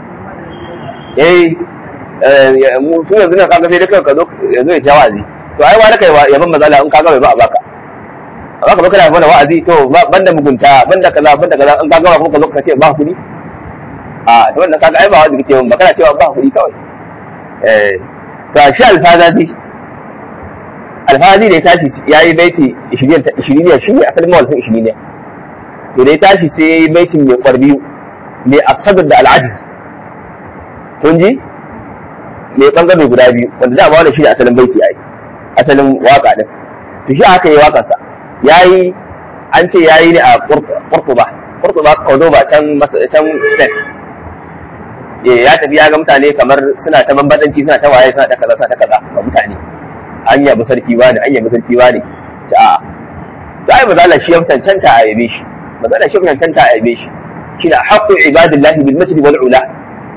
eh mu su yanzu ne kaga sai dai ka zo yanzu ya jawazi to ai wani kai yaban mazala in kaga bai ba a baka amma ka baka da mana wa'azi to banda mugunta banda kaza banda kaza in kaga ba kuma ka zo ka ce ba kuɗi a to wannan kaga ai ba wanda kake ba kana cewa ba kuɗi kawai eh to shi alfazazi alfazazi da ya tashi yayi baiti 20 20 shi ne asalin mawalfin 20 ne to da ya tashi sai yayi baitin mai kwarbiyu mai asabar da al'ajiz kun ji mai bangare guda biyu wanda da ba wannan shi ne asalin baiti ai asalin waka din to shi aka yi wakarsa yayi an ce yayi ne a Qurtuba Qurtuba Cordoba can can Spain eh ya tafi ya ga mutane kamar suna ta bambadanci suna ta waye suna ta kaza suna ta kaza ga mutane an yabi sarki wani an yabi sarki wani ta sai ba zalla shi ya tantanta a yabe shi ba zalla shi ya tantanta a yabe shi shi da haqqu ibadillahi bil masjid wal ula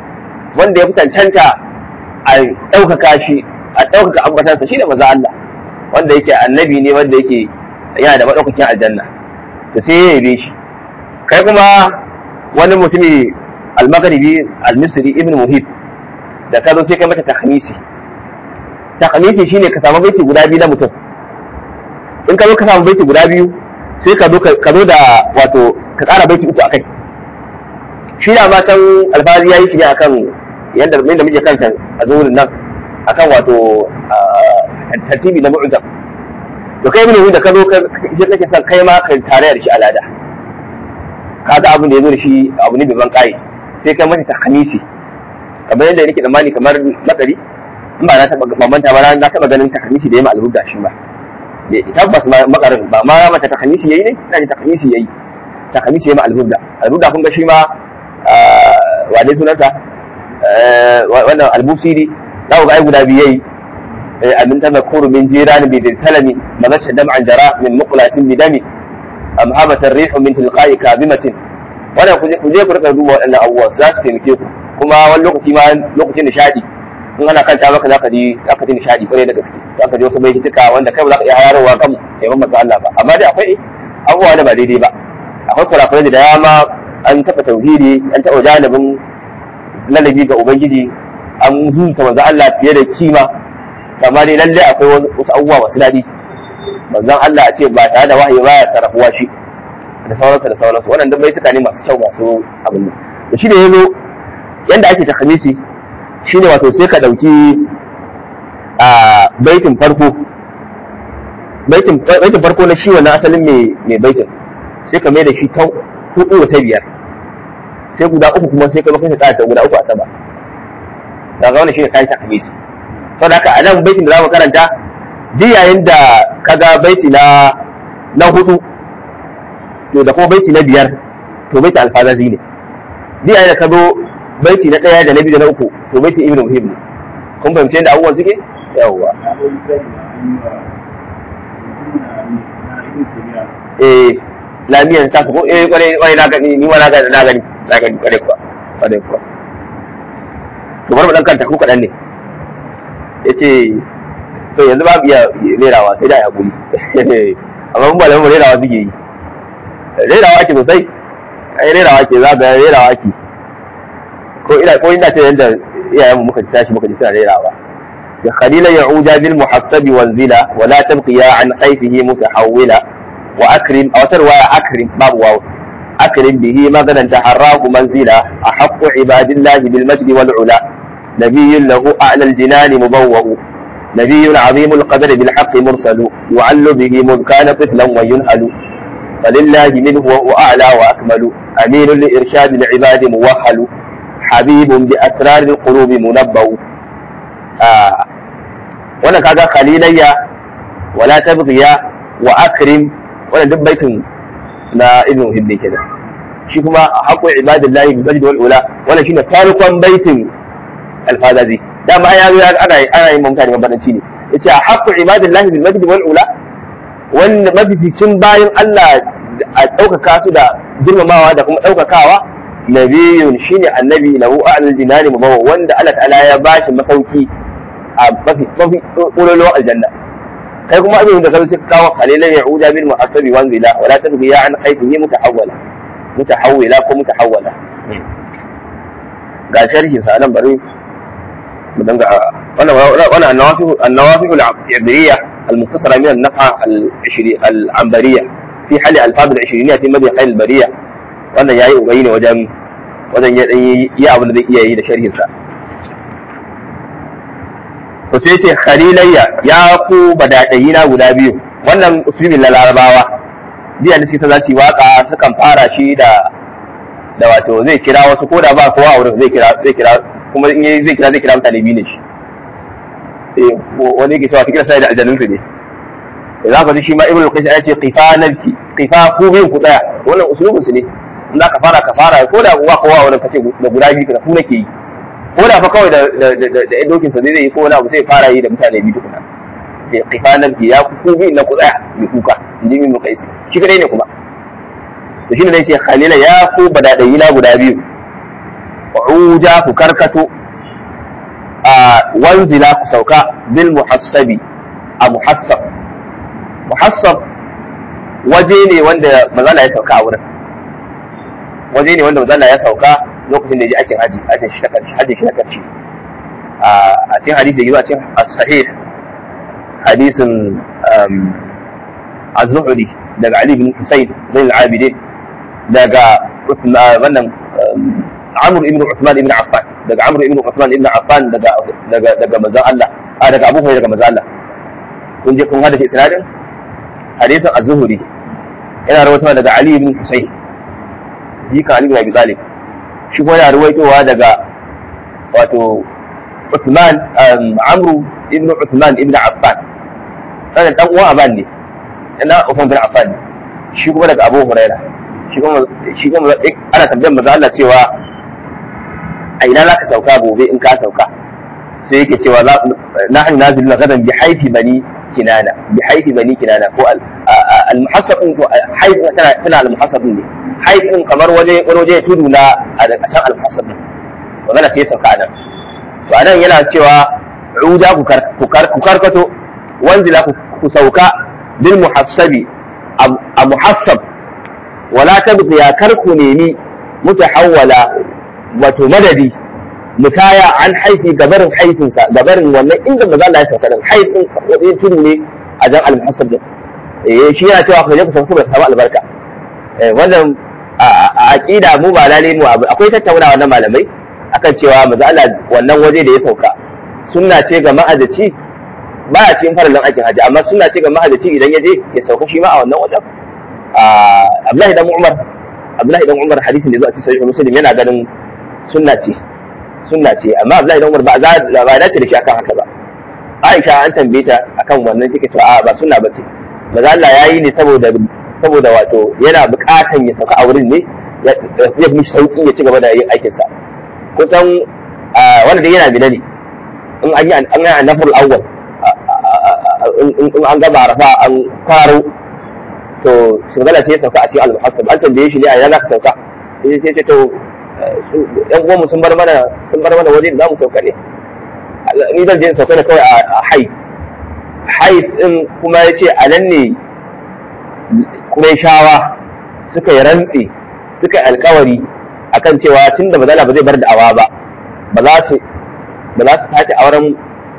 wanda ya fi tantanta a ɗaukaka shi a ɗaukaka ambatansa shi da maza Allah wanda yake annabi ne wanda yake yana da madaukakin aljanna to sai ya yabe shi kai kuma wani mutumi al-maghribi al-misri ibn muhib da ka zo sai kai mata takhmisi takhmisi shine ka samu baiti guda biyu na mutum in ka zo ka samu baiti guda biyu sai ka zo ka zo da wato ka ƙara baiti uku akai shi da matan alfazi yayi shi ne akan yadda da muke kanta a zuwurin nan akan wato tartibi na mu'jam to kai ne da ka zo sai kake son kai ma ka tare da shi alada ka ga abin da ya zo da shi abu ne ban kai sai kai mata takhmisi kamar yadda nake tsammani kamar makari in ba na taba mamanta ba na taba ganin takhmisi da yayi albuda shi ba tabbas makarin ba ma mata takhmisi yayi ne ina ji takhmisi yayi takhmisi yayi ma albuda albuda kun ga shi ma wa dai sunansa wannan albusiri za ku ga ai guda biyu yayi abin tazakuru min jiran bi bil salami mazasha dam'an jara min muqlatin bi dami am habata ar-rihu min tilqa'i kabimatin wannan ku je ku rika duba waɗannan abubuwa za su taimake ku kuma wani lokaci ma lokacin nishadi in ana kanta maka zaka ji zaka ji nishadi kwarai da gaske zaka ji wasu bai tuka wanda kai ba za ka iya hararowa kan yaban manzo Allah ba amma dai akwai abubuwa da ba daidai ba akwai kurakurai da dama an taɓa tauhidi an taɓa janibin lalabi ga ubangiji an zuta manzo Allah fiye da kima amma dai lalle akwai wasu abubuwa masu daɗi manzon Allah a ce ba tare da wahayi ba ya sarrafuwa shi da sauransu da sauransu wannan duk baituka ne masu kyau masu abin nan da shi da yazo yanda ake takhamisi shine wato sai ka dauki a baitin farko baitin baitin farko na shi wannan asalin mai mai baitin sai ka mai da shi ta hudu ta biyar sai guda uku kuma sai ka maka ta ta guda uku a sama daga wannan shine kai takhamisi saboda haka a nan baitin da zamu karanta duk yayin da kaga baiti na na hudu to da kuma baiti na biyar to baiti alfazazi ne duk yayin da ka zo baiti na ɗaya da na biyu da na uku to baiti ibnu muhim ne kun fahimci yadda abubuwan suke yawwa eh lamiyan ta ko eh kwarai kwarai na gani ni ma na gani na gani na gani kwarai kuwa kwarai kuwa to bar mu dan kanta ko kadan ne yace to yanzu babu iya rerawa sai da ya guri amma mun ba da mu rerawa suke yi rerawa ake sosai ai rerawa ake za ga rerawa ake ko ina ko ina ce yanda iyayen mu muka tashi muka ji suna rerawa ya khalila ya'uja bil muhassab wanzila wa la tabqiya an khayfihi mutahawwila wa akrim aw tarwaya akrim babu waw akrim bihi maganan taharrahu manzila ahaqqu ibadillahi bil majd wal ula نبي له أعلى الجنان مبوأ نبي عظيم القدر بالحق مرسل يعل به مذ كان طفلا وينهل فلله منه وهو أعلى وأكمل أمين لإرشاد العباد موهل حبيب بأسرار القلوب منبأ آه. وانا كذا خليليا ولا تبغيا وأكرم وانا دب بيت لا ابن هبني كذا shi kuma haƙƙo ibadillahi bil majd wal ula wannan shine farkon baitin alfadazi dama ya zo ana ana yin mutane mabadanci ne yace haqqu ibadillahi bil majd wal ula wanda mafificin bayan Allah a ɗaukaka su da girmamawa da kuma ɗaukakawa nabiyun shine annabi lahu a'lal jinani mabawa wanda Allah ta'ala ya bashi masauki a mafi mafi ƙololuwan aljanna kai kuma abin da kai sai kawo qalilan ya'uda bil mu'assabi wanzila wala tabghi ya an khayfihi mutahawwala mutahawwila ko mutahawwala ga sharhi sa nan bari mu danga wannan wannan annawafi annawafi al-ibriyya المختصرة من النفحة العنبرية في حل ألفاظ العشرينية في مدى خير البرية wannan yayi ubayi ne wajen wajen ya dan yi abin da zai iya yi da sharhin sa to sai ce khalilayya ya ku badadayi na guda biyu wannan usulin larabawa biya da suke za su yi waka sukan fara shi da da wato zai kira wasu ko da ba kowa a wurin zai kira zai kira kuma in zai kira zai kira mutane biyu ne shi wani yake cewa fikira sai da aljanun su ne za ka ji shi ma ibnu qayyim ya ce qifa nabki qifa ku bin ku tsaya wannan usulubin su ne in za ka fara ka fara ko da uwa kowa wannan kace da guda biyu ka ku nake yi ko da fa kawai da da da dokin sa zai yi ko wani abu sai fara yi da mutane biyu tukuna ya qifa nabki ya ku bin na ku tsaya mai kuka inji ibnu qayyim shi kadai ne kuma to shine dai ce khalila ya ku badadayi na guda biyu uja ku karkato a wanzila ku sauka bil muhassabi a muhassab muhassab waje ne wanda mazala ya sauka a wurin waje ne wanda mazala ya sauka lokacin da ya ji aikin haji hajjin shi na karshe hajjin shi na karshe a cikin hadisi da yi a cikin sahih hadisin az-zuhri daga ali bin husayn bin al-abidin daga wannan amr ibn uthman ibn affan daga amr ibn uthman ibn affan daga daga daga manzon Allah a daga abu hurairah daga manzon Allah kun je kun hada shi isnadin hadisin az-zuhri yana rawaitowa daga ali ibn husayn jikan ali bin abi talib shi kuma yana rawaitowa daga wato Uthman Amru ibn Uthman ibn Affan sanan dan uwan Aban ne ina Uthman bin Affan ne shi kuma daga Abu Huraira shi kuma shi kuma ana tambayar manzo Allah cewa a ina zaka sauka gobe in ka sauka sai yake cewa nahnu naziluna gadan bi haifi bani kinana bi haifi bani kinana ko al muhassab ko haif tana tana al muhassab ne haif din kamar waje wani waje tudu na a can al muhassab ne magana sai sauka nan to anan yana cewa uda ku karkato wanzila ku sauka bil muhassabi a muhassab wala tabqi ya karku nemi mutahawwala wato madadi musaya an haifi gabarin haifinsa gabarin wannan inda maza Allah ya sauka din haifin wani tudu ne a jan al-muhassab din eh shi yana cewa ku je ku sauka saboda samu albarka eh wannan a aqida mu ba lalle mu akwai tattaunawa na malamai akan cewa maza Allah wannan waje da ya sauka sunna ce ga ma'azaci ba a cikin farallin aikin haji amma sunna ce ga ma'azaci idan ya je ya sauka shi ma a wannan wajen Abdullahi dan Umar Abdullahi dan Umar hadisin da zuwa cikin sahih Muslim yana ganin sunna ce sunna ce amma Abdullahi dan Umar ba za ba dace da shi akan haka ba Aisha an tambaye ta akan wannan take cewa a ba sunna bace maza Allah yayi ne saboda saboda wato yana buƙatan ya sauka a wurin ne ya fi sauki ya ci gaba da yin aikinsa kusan wanda dai yana bina ne in an yi an yi annafar awwal in an gaba rafa an kwaro to shugala sai ya sauka a cikin al-muhassab an tambaye shi ne a yana ka sauka sai sai ce to yan uwanmu sun bar mana sun bar mana waje da zamu sauka ne ni zan je in sauka ne kawai a hai hai din kuma ya ce a nan ne kuma shawa suka yi rantsi suka yi alkawari akan cewa tun da bazala ba zai bar da'awa ba ba za su ba za su sake auren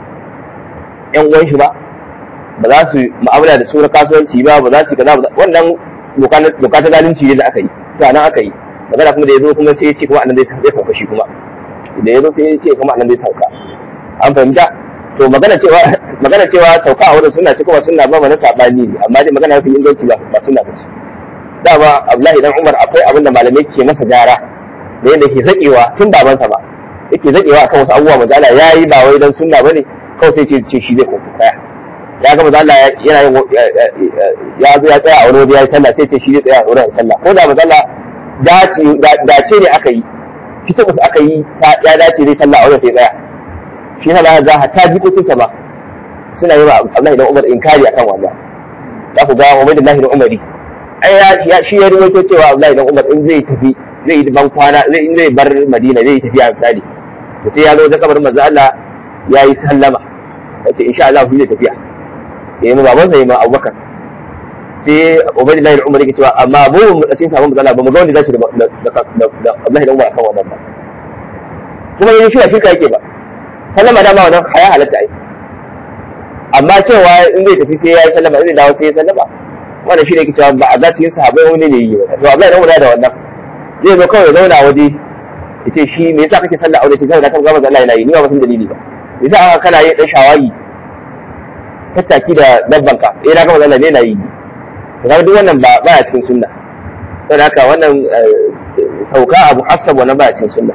yan uwan shi ba ba za su mu'amala da sura kasuwanci ba ba za su kaza ba wannan doka ta zalunci ne da aka yi to nan aka yi magana kuma da yazo kuma sai ya ce kuma annan zai sauka shi kuma da yazo sai ya ce kuma annan zai sauka an fahimta to magana cewa magana cewa sauka a wurin sunna ce kuma sunna ba na sabani ne amma dai magana mafi inganci ba ba sunna ba ce dama Abdullahi dan Umar akwai abin da malamai ke masa gyara da yadda ke zakewa tun babansa ba yake zakewa akan wasu abubuwa manzo Allah yayi ba wai dan sunna bane kawai sai ce ce shi zai kofi kaya ya ga manzo Allah yana yin ya zo ya tsaya a wani waje yayi sallah sai ce shi zai tsaya a wurin sallah ko da manzo Allah dace ne aka yi kitabus aka yi ya dace zai sallah a wurin sai tsaya shi na ba za ta jikokinsa ba suna yi wa Abdullahi dan Umar inkari akan wannan za ku ga Ubaidullahi dan Umari ai ya shi ya ruwaito cewa Abdullahi dan Umar in zai tafi zai yi ban kwana zai in zai bar Madina zai yi tafiya misali to sai ya zo da kabarin manzo Allah ya yi sallama yace insha Allah zai tafiya yayi mu babansa yayi ma Abubakar sai Ubaidullahi dan Umar yake cewa amma mu mu cikin sabon manzo Allah ba mu ga wanda zai da da Abdullahi dan Umar akan wannan ba kuma yayin shi shirka yake ba sallama dama wannan haya halatta ai amma cewa in zai tafi sai ya yi sallama in zai dawo sai ya sallama wannan shi ne ke cewa ba a za su yi sahabai wani ne yi ba to Abdullahi dan Umar da wannan zai zo kawai ya zauna waje ya ce shi me yasa kake sallah aure ce kawai na kan gama Allah yana yi ni ba san dalili ba me yasa aka kana yin dan shawagi tattaki da dabban ka eh na gama Allah ne yana yi to kaga duk wannan ba ba ya cikin sunna saboda haka wannan sauka abu hasab wannan ba ya cikin sunna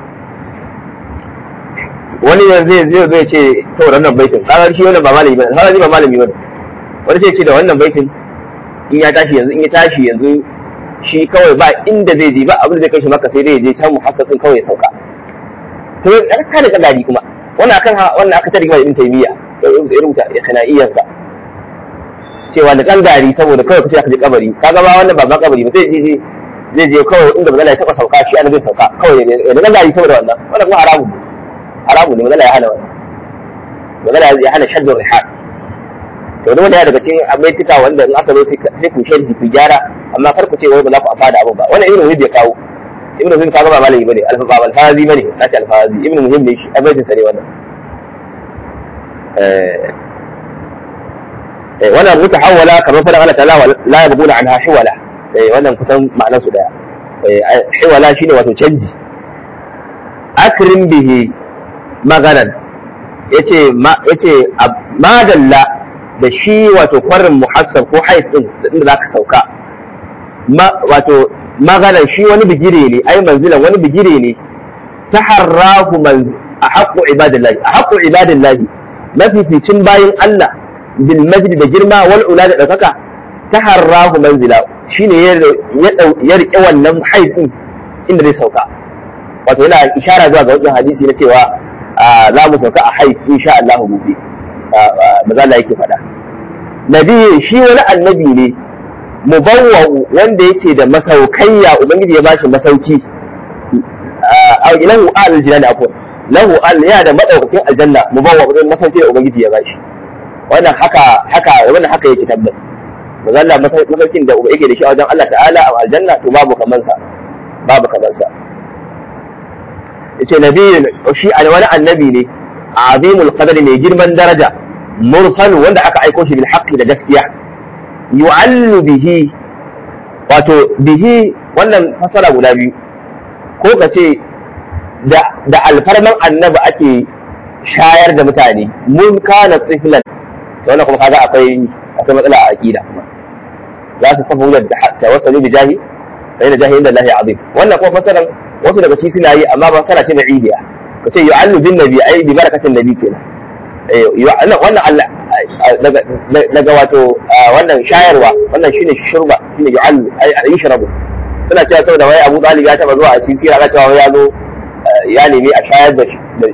wani yanzu zai zai ce to wannan baitin kaga shi wannan ba malami bane kaga ba malami bane wani sai ce da wannan baitin in ya tashi yanzu in ya tashi yanzu shi kawai ba inda zai je ba abin da zai kai shi maka sai dai je can muhassasin kawai ya sauka to ya ka da kadari kuma wannan akan wannan aka tarihi ibn taymiya ya rubuta ikhna'iyansa cewa da kan gari saboda kawai kace aka je kabari kaga ba wannan ba ba kabari ba sai je zai je kawai inda ba zai taba sauka shi an zai sauka kawai da kan gari saboda wannan wannan kuma haramu ne haramu ne magana ya hana wannan magana ya hana shaddun rihal to dole ya daga cikin abaitika wanda in aka zo sai ku sharhi ku gyara amma kar ku ce wai ba za ku amfana abin ba wannan ibnu muhim ya kawo ibnu muhim kaga ba malami bane alfa ba alfazi bane nace alfazi ibnu muhim ne shi abaitin sa ne wannan eh wannan mutahawwala kamar fadan Allah ta'ala la yabghuna anha hiwala eh wannan kusan ma'anar su daya eh hiwala shine wato canji akrim bihi maganan yace ma yace madalla da shi wato kwarin muhassab ko haif din inda zaka sauka ma wato maganan shi wani bigire ne ai manzilan wani bigire ne taharrahu man ahaqqu ibadillahi ahaqqu ibadillahi mafificin bayin Allah bil majd da girma wal ula da daukaka taharrahu manzila shine ya ya rike wannan haif din inda zai sauka wato yana ishara zuwa ga wannan hadisi na cewa za mu sauka a haif insha Allah gobe maza Allah yake faɗa nabi shi wani annabi ne mubawwa wanda yake da masaukayya ubangiji ya bashi masauki a lahu al jinan afwan lahu al ya da madaukakin aljanna mubawwa wajen masauki da ubangiji ya bashi wannan haka haka wannan haka yake tabbas maza Allah masaukin da yake da shi a wajen Allah ta'ala a aljanna to babu kaman sa babu kaman sa yace nabiyin shi wani annabi ne azimul qadari mai girman daraja mursal wanda aka aiko shi bil haqqi da gaskiya yu'allu bihi wato bihi wannan fasara guda biyu ko ka ce da da alfarman annabi ake shayar da mutane mun kana tsiflan wannan kuma kaga akwai akwai matsala a aqida kuma za su kafa hujjar da tawassalu bi jahi fa inna jahi inda Allah azim wannan kuma fasaran wasu daga cikin suna yi amma ba sana ce na idiya ka ce yu'allu bin nabi ai bi barakatin nabi kenan wannan Allah daga wato wannan shayarwa wannan shine shurba shine yu'allu ai yashrabu suna cewa saboda wai Abu Talib ya taba zuwa a cikin sira cewa ya zo ya nemi a shayar da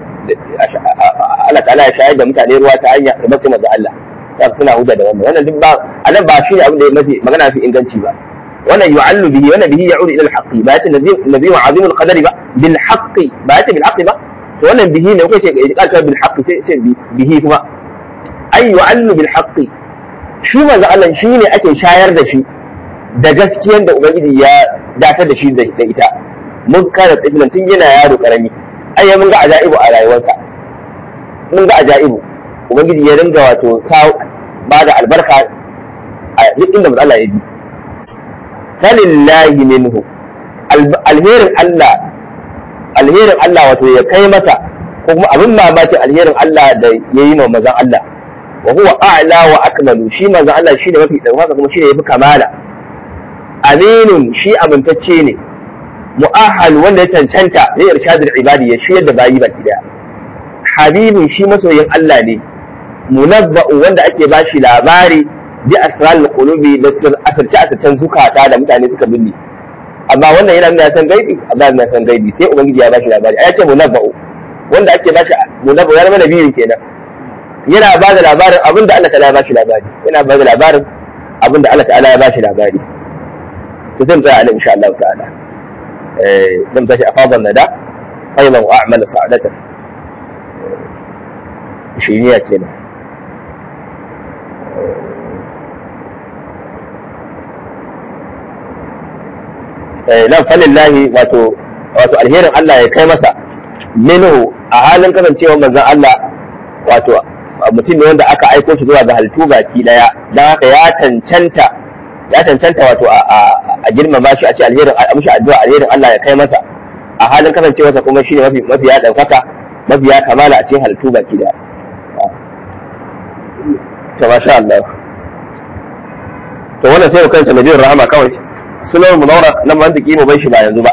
Allah ta'ala ya shayar da mutane ruwa ta hanya da bakin da Allah ta suna hujja da wannan wannan duk ba anan ba shine abin da ya mafi magana fi inganci ba wannan yu'allu bihi wannan bihi ya'udu ila al-haqqi ba yace nabi wa azimul qadari ba bil haqqi ba yace bil haqqi ba to wannan bihi ne kuka ce iqal bil haqqi sai ce bihi kuma ay yu'allu bil haqqi shi manzo Allah shi ne ake shayar da shi da gaskiyar da ubangiji ya datar da shi da ita mun kana tsibilan tun yana yaro karami ai mun ga ajaibu a rayuwarsa mun ga ajaibu ubangiji ya ringa wato ba da albarka a duk inda manzo Allah ya bi falillahi minhu alherin Allah alherin Allah wato ya kai masa ko kuma abin mamaki alherin Allah da ya yi ma mazan Allah wa huwa a'la wa akmalu shi mazan Allah shi ne mafi ɗaukaka kuma shi ne yafi kamala aminun shi amintacce ne mu'ahal wanda ya cancanta zai irshadul ibadi ya shiyar da bayi baki daya habibun shi masoyin Allah ne munabba'u wanda ake bashi labari bi asrarul qulubi da asirce asircen zukata da mutane suka binne amma wannan yana nuna san gaibi amma yana san gaibi sai ubangiji ya bashi labari ai ce munabba'u wanda ake bashi munabba'u ya zama nabiyin kenan yana ba da labarin abin da Allah ta'ala ya bashi labari yana ba da labarin abin da Allah ta'ala ya bashi labari to zan tsaya nan insha Allah ta'ala eh zan tashi afadan nada qayman wa a'malu sa'adatan shi ne kenan nan falillahi wato wato alherin Allah ya kai masa minhu a halin kasancewa manzon Allah wato mutum ne wanda aka aiko shi zuwa ga halittu baki daya dan haka ya cancanta ya cancanta wato a girmama shi a ce alherin a mishi addu'a alherin Allah ya kai masa a halin kasancewarsa kuma shine mafi mafi ya daukaka mafi ya kamala a cikin halittu baki daya to masha Allah to wannan sai kansa nabiyur rahama kawai sunan munawara nan ban dake mu bai shi ba yanzu ba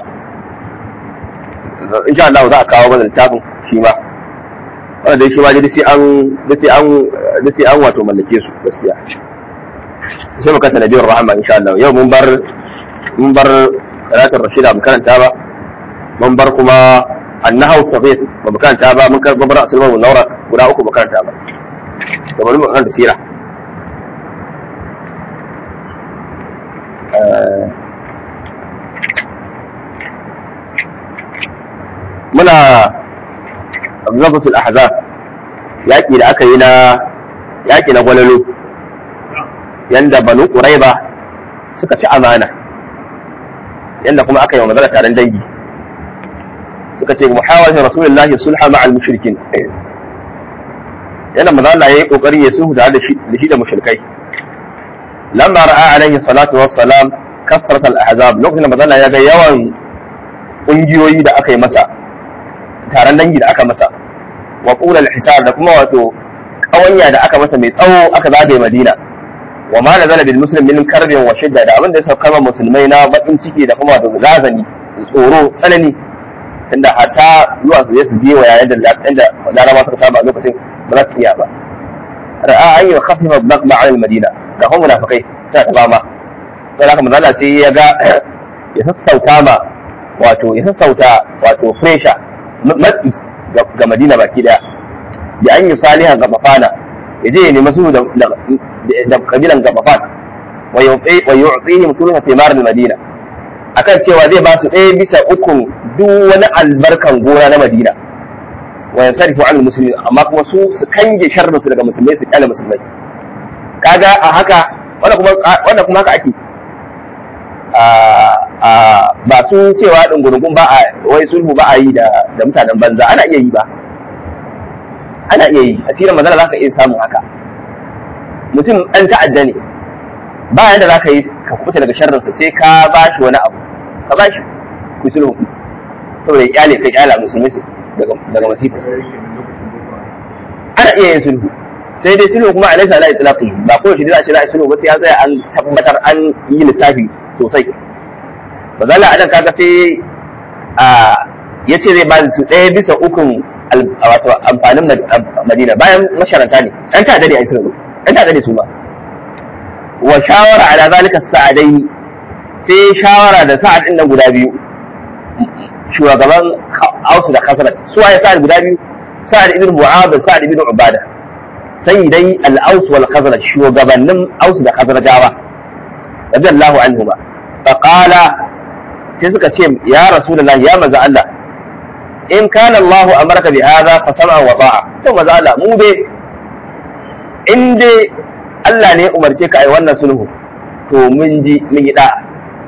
insha Allah za a kawo mana littafin shi ma wanda dai shi ma dai sai an dai sai an dai sai an wato mallake su gaskiya sai mu kanta nabiyur rahama insha Allah yau mun bar mun bar salatul rashida mu karanta ba mun bar kuma annahu safid ba mu karanta ba mun karba bar asulman munawara guda uku mu karanta ba to bari mu karanta sira muna zafatul ahzab yaƙi da aka yi na yaƙi na gwalalo yanda banu quraiba suka ci amana yanda kuma aka yi wa magana taron dangi suka ce muhawarin rasulullahi sulha ma'al mushrikin yana maza Allah yayi kokari ya sulhu tare da shi da mushrikai lamma ra'a alaihi salatu wassalam kasrat al-ahzab lokacin da maza Allah ya ga yawan kungiyoyi da aka yi masa taron dangi da aka masa wa qulal hisar da kuma wato kawanya da aka masa mai tsawo aka zagaye Madina wa ma nazala bil muslim min karbin wa shidda da abin da ya sauka musulmai na bakin ciki da kuma wato razani tsoro tsanani tunda hatta zuwa su je su je wa yayin da inda laraba suka saba a lokacin ba za su iya ba ra'a an yi khafifa maqma al madina ga kuma munafikai ta ta fama sai haka manzo sai ya ga ya sassauta ma wato ya sassauta wato pressure matsi ga madina baki daya da an yi salihan ga mafana ya je ya nemi su da da kabilan gabafan wa yu'tihim thulutha thimar al madina akan cewa zai ba su ɗaya bisa ukun duk wani albarkan gona na Madina wa yansarifu an musulmi amma kuma su su kange sharrin su daga musulmai su kyale musulmai kaga a haka wanda kuma wanda kuma haka ake a ba su cewa dungurungun ba a wai sulhu ba a yi da da mutanen banza ana iya yi ba ana iya yi asirin manzala za ka iya samun haka mutum ɗan ta'adda ne ba yanda za ka yi ka kuɓuta daga sharrinsa sai ka ba shi wani abu ka ba shi ku sulhu saboda ya kyale kai kyala musulmi su daga masifa ana iya yin sulhu sai dai sulhu kuma alaisa ala itlaqi ba ko shi za a ce za a sulhu ba sai ya tsaya an tabbatar an yi lissafi sosai bazala adan kaga sai a yace zai ba su ɗaya bisa ukun wato amfanin madina bayan masharanta ne ɗan ta'adda ne a sulhu ɗan ta'adda ne su ma wa shawara ala zalika sa'adai sai shawara da sa'ad din nan guda biyu shugaban Ausu da Khazraj su waye sa'ad guda biyu sa'ad ibn Mu'adh da sa'ad ibn Ubada sai dai al-Aus wal Khazraj shugabannin Aus da Khazrajawa radiyallahu anhuma fa qala sai suka ce ya rasulullahi ya manzo Allah in kana Allah amarka bi hadha fa sam'a wa ta'a to manzo Allah mu dai in dai Allah ne ya umarce ka ai wannan sulhu to mun ji mun yi da'a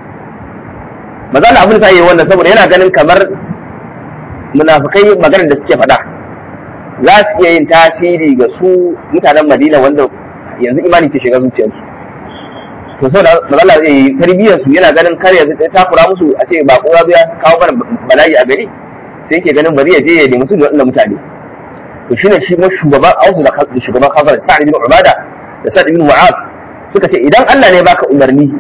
maza Allah abin da yi wannan saboda yana ganin kamar munafikai maganar da suke faɗa za su iya yin tasiri ga su mutanen Madina wanda yanzu imani ke shiga zuciyarsu to saboda maza Allah zai yi tarbiyyar su yana ganin kar ya takura musu a ce ba kowa ya kawo mana bala'i a gari sai yake ganin bari ya je ya nemi su da wannan mutane to shine shi ma shugaban Ausu da shugaban Khazar Sa'id bin Ubada da Sa'id bin Mu'adh suka ce idan Allah ne baka umarni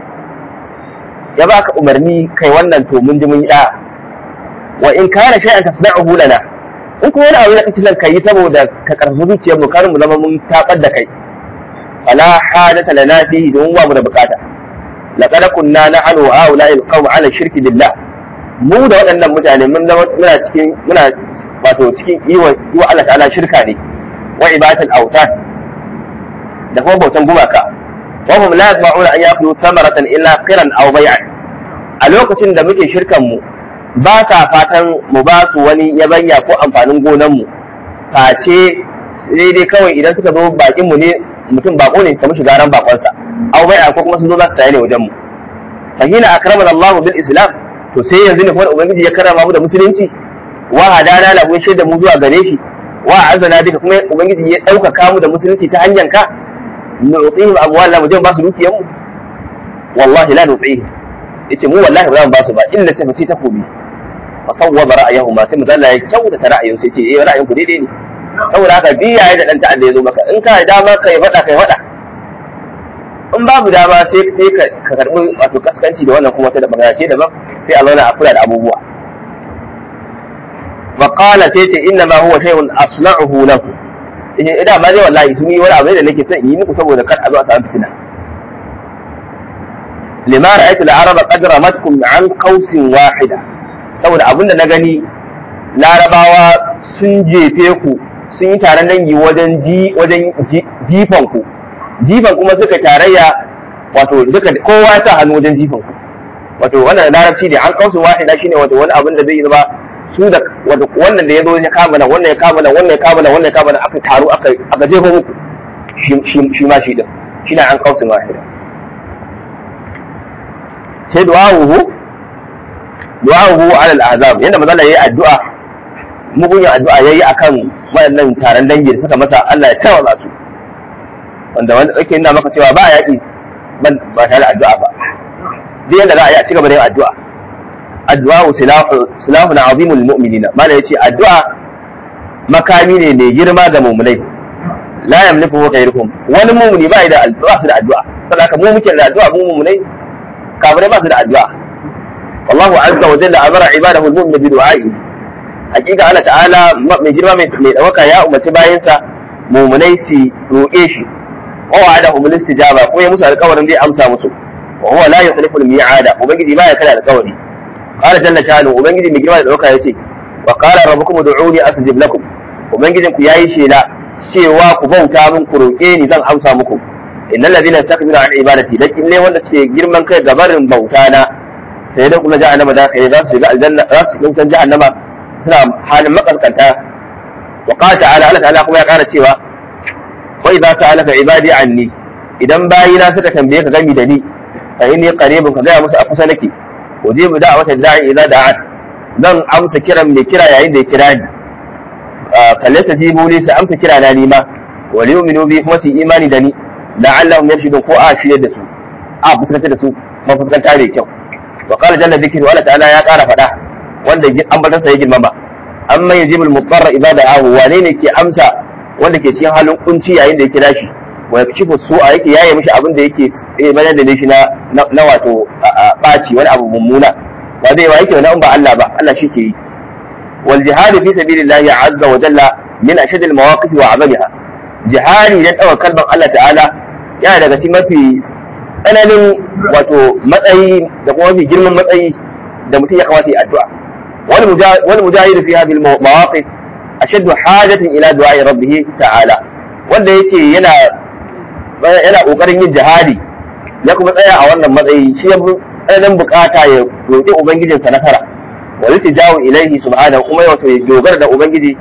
ya baka umarni kai wannan to mun ji mun yi da wa in kana shay'an tasna'uhu lana in kuma wani abu da kake son kai saboda ka karfafa zuciyar mu kar mu zama mun tabar da kai fala hadata lana fihi don ba mu da bukata laqad kunna na'anu ha'ula'i alqawm 'ala shirki billah mu da waɗannan mutane mun zama muna cikin muna wato cikin yi wa Allah ta'ala shirka ne wa ibadatul awtan da kuma bautan gumaka wa hum la yasma'una an yakulu thamaratan illa qiran aw bay'an a lokacin da muke shirkan mu ba sa fatan mu ba su wani yabanya ko amfanin gonan mu face sai dai kawai idan suka zo bakin mu ne mutum bako ne kamar shigaran bakonsa aw bai'a ko kuma sun zo za su saye ne wajen mu fa hina akramana Allah bil islam to sai yanzu ne kuma ubangiji ya karama mu da musulunci wa hadana lahu shaida mu zuwa gare shi wa azana duka kuma ubangiji ya ɗaukaka mu da musulunci ta hanyar ka nu'tihim amwalana mu je ba su dukiyan mu wallahi la nu'tihim yace mu wallahi ba za mu ba su ba illa sai sai ta kobi fa sawwaba ra'ayahu ma sai mu zalla ya kyauta ta ra'ayin sai ce eh ra'ayin ku daidai ne saboda haka biya ya da dan ta'adda ya zo maka in ka dama kai fada kai fada in babu dama sai sai ka karbi wato kaskanci da wannan kuma ta da magana ce daban sai a zauna a kula da abubuwa wa qala sai ce inna ma huwa shay'un asna'uhu lakum idan ida ba dai wallahi sun yi wani abu da nake son yi muku saboda kar a zo a samu fitina lima ra'aytu al-arab qad ramatkum an qausin wahida saboda abinda na gani larabawa sun jefe ku sun yi taron dangi wajen ji wajen jifan ku jifan kuma suka tarayya wato duka kowa ta hannu wajen jifan ku wato wannan larabci ne an qausin wahida shine wato wani abin da zai zama su da wannan da ya zo ya kama nan wannan ya kama nan wannan ya kama nan wannan ya kama nan aka taru aka aka jefo muku shi ma shi din shi na an qausin wahida sai du'a'uhu du'a'uhu ala al-ahzab yanda manzo Allah yayi addu'a mugun addu'a yayi akan waɗannan taron dangi da suka masa Allah ya tawaza su wanda wanda yake nuna maka cewa ba yaƙi ban ba tare da addu'a ba duk yanda za a yi a cigaba da yin addu'a addu'a silahu silahu na azimul mu'minina mana yace addu'a makami ne mai girma ga mu'minai la yamliku ghayruhum wani mu'mini ba da addu'a su da addu'a saboda haka mu muke da addu'a mu mu'minai kafirai ba su da addu'a wallahu azza wa jalla amara ibadahu al-mu'min bi du'a'i hakika Allah ta'ala mai girma mai dawaka ya umarci bayansa mu'minai su roƙe shi wa wa'adahum al-istijaba ko ya musu alƙawarin zai amsa musu wa huwa la yukhlifu al-mi'ada ubangiji ba ya kada alƙawari qala jalla sha'anu ubangiji mai girma da dawaka yace wa qala rabbukum ud'uni astajib lakum ubangijin ku yayi shela cewa ku bauta min ku roƙe ni zan amsa muku innal ladina yastakbiru an ibadati lakin ne wanda suke girman kai ga barin bauta na sai da kuma jahannama da kai za su shiga aljanna za su shiga jahannama suna halin makaskanta wa qala ta'ala Allah ta'ala kuma ya kara cewa wa idza sa'alaka ibadi anni idan bayina suka tambaye ka gami da ni fa inni qaribun ka ga musu a kusa nake ujibu da'wata da'i idza da'at zan amsa kiran mai kira yayin da ya kira ni fallasa jibu ne su amsa kira na nima wa yu'minu bi kuma su imani da ni la'allahum yarshudun ko a shirye da su a fuskanta da su kuma fuskanta mai kyau wa qala jalla dhikru Allah ta'ala ya kara fada wanda ambatansa ya girmama amma yajibul mutarra idza da'ahu wane ne ke amsa wanda ke cikin halin kunci yayin da ya kira shi wa yakshifu su'a yake yaye mishi abin da yake bayan da shi na na wato baci wani abu mummuna ba zai wa yake wani ba Allah ba Allah shi ke yi wal jihad fi sabilillahi azza wa jalla min ashad al mawaqif wa azamiha jihadi dan dawa kalban Allah ta'ala yana daga cikin mafi tsananin wato matsayi da kuma mafi girman matsayi da mutum ya kamata ya addu'a wani mujahid fi hadhihi al-mawaqif ashaddu hajatin ila du'a rabbih ta'ala wanda yake yana yana kokarin yin jihadi ya kuma tsaya a wannan matsayi shi ya tsananin bukata ya roƙi ubangijinsa nasara wa yutijawu ilaihi subhanahu kuma wato ya dogara da ubangiji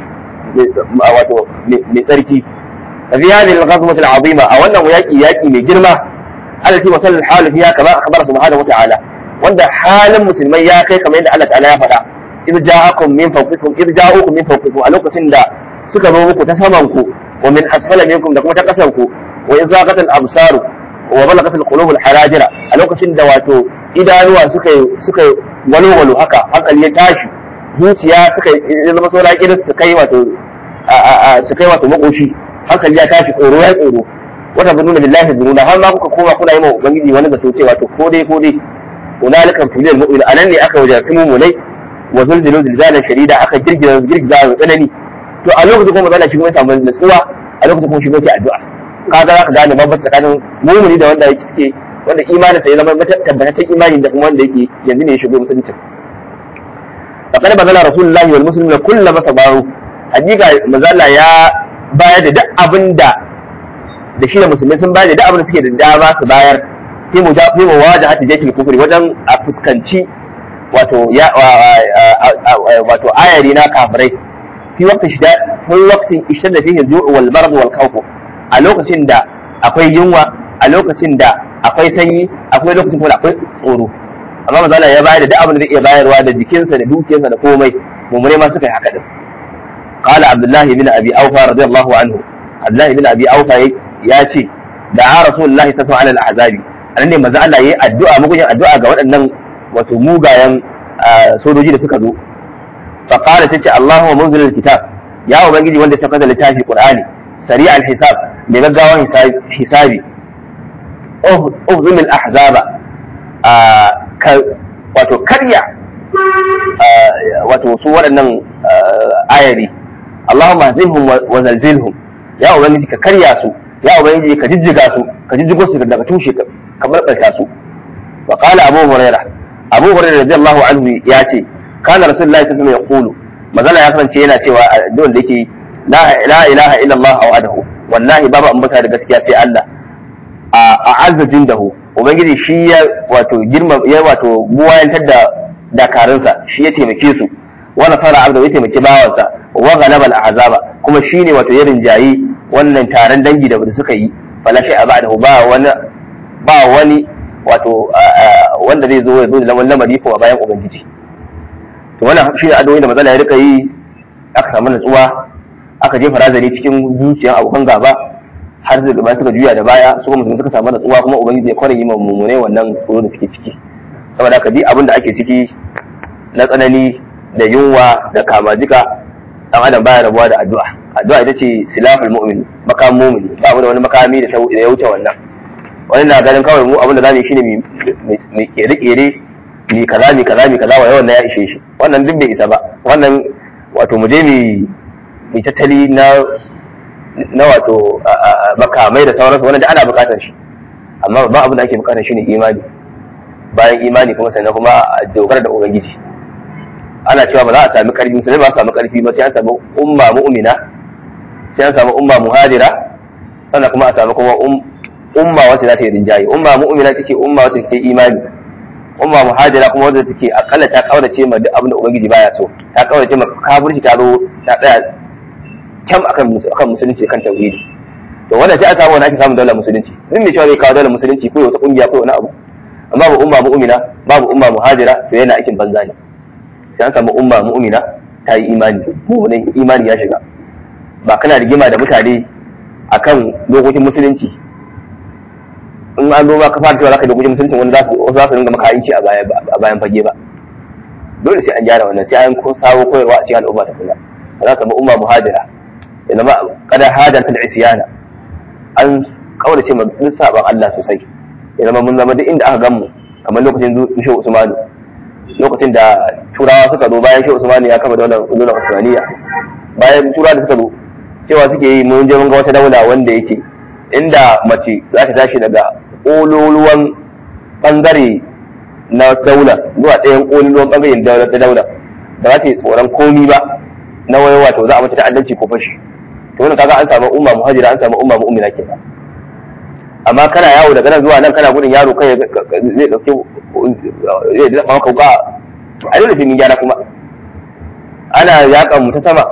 wato mai tsarki fi hadhihi al-ghazwah al-azima a wannan yaki yaki mai girma التي وصل الحال فيها كما اخبر سبحانه وتعالى wanda halin musulmai ya kai kamar yadda Allah ta'ala ya faɗa idh ja'akum min fawqikum idh ja'ukum min fawqikum a lokacin da suka zo muku ta saman ku wa min asfala minkum da kuma ta kasan ku wa idh zaqat al-absar wa balaghat al-qulub al-harajira a lokacin da wato idanuwa suka suka walwalu haka hankali ya tashi zuciya suka zama saura kiris su kai wato su kai wato makoshi hankali ya tashi tsoro ya tsoro wata zununa billahi zununa har ma kuka koma kuna yi ma ubangiji wani zato cewa to ko dai ko dai hunalika tulil mu'min anan ne aka wajarci mu'minai wa zulzilu zilzalan shadida aka girgiza girgiza mai tsanani to a lokacin kuma zalla shi kuma samu nutsuwa a lokacin kuma shi yake addu'a kaga zaka gane babban tsakanin mu'mini da wanda yake suke wanda imanin sa ya zama tabbataccen imani da kuma wanda yake yanzu ne ya shigo musulunci faqad bazala rasulullahi wal muslimuna kullu masabaru hakika mazalla ya bayar da duk abinda da shi da musulmai sun bayar da duk abin da suke da dama su bayar fi mu fi mu waje hati jahil kufri wajen a fuskanci wato ya wato ayari na kafirai fi waqti shida fi waqti ishtadda fihi al-ju' wal marad wal khawf a lokacin da akwai yunwa a lokacin da akwai sanyi akwai lokacin kuma akwai tsoro amma manzo ya bayar da duk abin da zai iya bayarwa da jikinsa da dukiyarsa da komai mummune ma suka yi haka din قال عبد الله بن ابي اوفى رضي الله عنه عبد الله بن ابي اوفى ya ce da a rasulullahi ta ala al-ahzabi anan ne manzo Allah yayi addu'a mugun addu'a ga waɗannan wato mugayen sojoji da suka zo fa qala tace Allahumma munzil al-kitab ya ubangiji wanda ya saka da littafi Qur'ani sari al-hisab mai gaggawan hisabi uhzum al-ahzaba wato karya wato su waɗannan ayari Allahumma hazimhum wa zalzilhum ya ubangiji ka karya su ya ubangiji ka jijjiga su ka jijjigo su daga tushe ka barbarta su wa qala abu hurairah abu hurairah radiyallahu anhu ya ce kana rasulullahi sallallahu alaihi wasallam yaqulu magana ya kasance yana cewa addu'ar da yake la ilaha illa allah aw adahu wallahi babu ambata da gaskiya sai Allah a azza jindahu ubangiji shi ya wato girma ya wato buwayantar da dakarunsa shi ya taimake su wa nasara abda ya taimaki bawansa wa ghalaba al-ahzaba kuma shine wato ya rinjayi wannan taron dangi da suka yi fala shay ba'dahu ba wani ba wani wato wanda zai zo ya zo da lamari ko bayan ubangiji to wannan shi ne addu'o'i da mazala ya rika yi aka samu natsuwa aka jefa razari cikin zuciyar abokan gaba har da gaba suka juya da baya su kuma suka samu natsuwa kuma ubangiji ya kware yi ma mummune wannan tsoro da suke ciki saboda haka ji abin da ake ciki na tsanani da yunwa da kama jika dan adam baya rabuwa da addu'a addu'a ita ce silaful mu'min makam mu'min ba mu da wani makami da ya wuce wannan wani na ganin kawai mu abin da zamu yi shine mu kere kere mi kaza mi kaza mi kaza wa yawan ya ishe shi wannan duk bai isa ba wannan wato mu je mi tattali na na wato makamai da sauransu wanda ana bukatar shi amma ba abin da ake bukatar shi ne imani bayan imani kuma sannan kuma a dogara da ubangiji ana cewa ba za a sami karfi musulmi ba a sami karfi ba sai an sami umma mu'mina sai an sami umma muhadira sannan kuma a sami kuma umma wacce za ta yi rinjaye umma mu'mina take umma wacce take imani umma muhadira kuma wacce take akalla ta kaurace ma duk abin da ubangiji baya so ta kaurace ma kafirci ta zo ta tsaya kyam akan akan musulunci kan tauhidi to wannan sai a samu wani ake samun daular musulunci duk mai cewa zai kawo daular musulunci ko wata kungiya ko wani abu amma babu umma mu'mina babu umma muhajira to yana aikin banza ne sai an samu umma mu'mina ta yi imani mu'minin imani ya shiga ba kana rigima da mutane akan dokokin musulunci in an zo ka fara cewa zaka dokokin musulunci wani za su za su ringa maka aiki a baya a bayan fage ba dole sai an gyara wannan sai an ko sawo koyarwa a cikin al'umma ta kula za ka samu umma muhajira ya zama kada hadan fil isyana an kaurace ma duk saban Allah sosai ya zama mun zama duk inda aka gan mu kamar lokacin Shehu Usmanu lokacin da turawa suka zo bayan Shehu Usmanu ya kafa daular daular Usmaniya bayan turawa da suka zo cewa suke yi mun je mun ga wata daula wanda yake inda mace za ta tashi daga ƙololuwan bangare na daula zuwa ɗayan ƙololuwan bangaren daula ta daula ba za ta yi tsoron komi ba na wai wato za a mata ta'addanci ko fashi to wannan kaga an samu umma muhajira an samu umma mu'mina kenan amma kana yawo daga nan zuwa nan kana gudun yaro kai zai dauke zai dafa maka wuka a dole sai mun gyara kuma ana yakan mu ta sama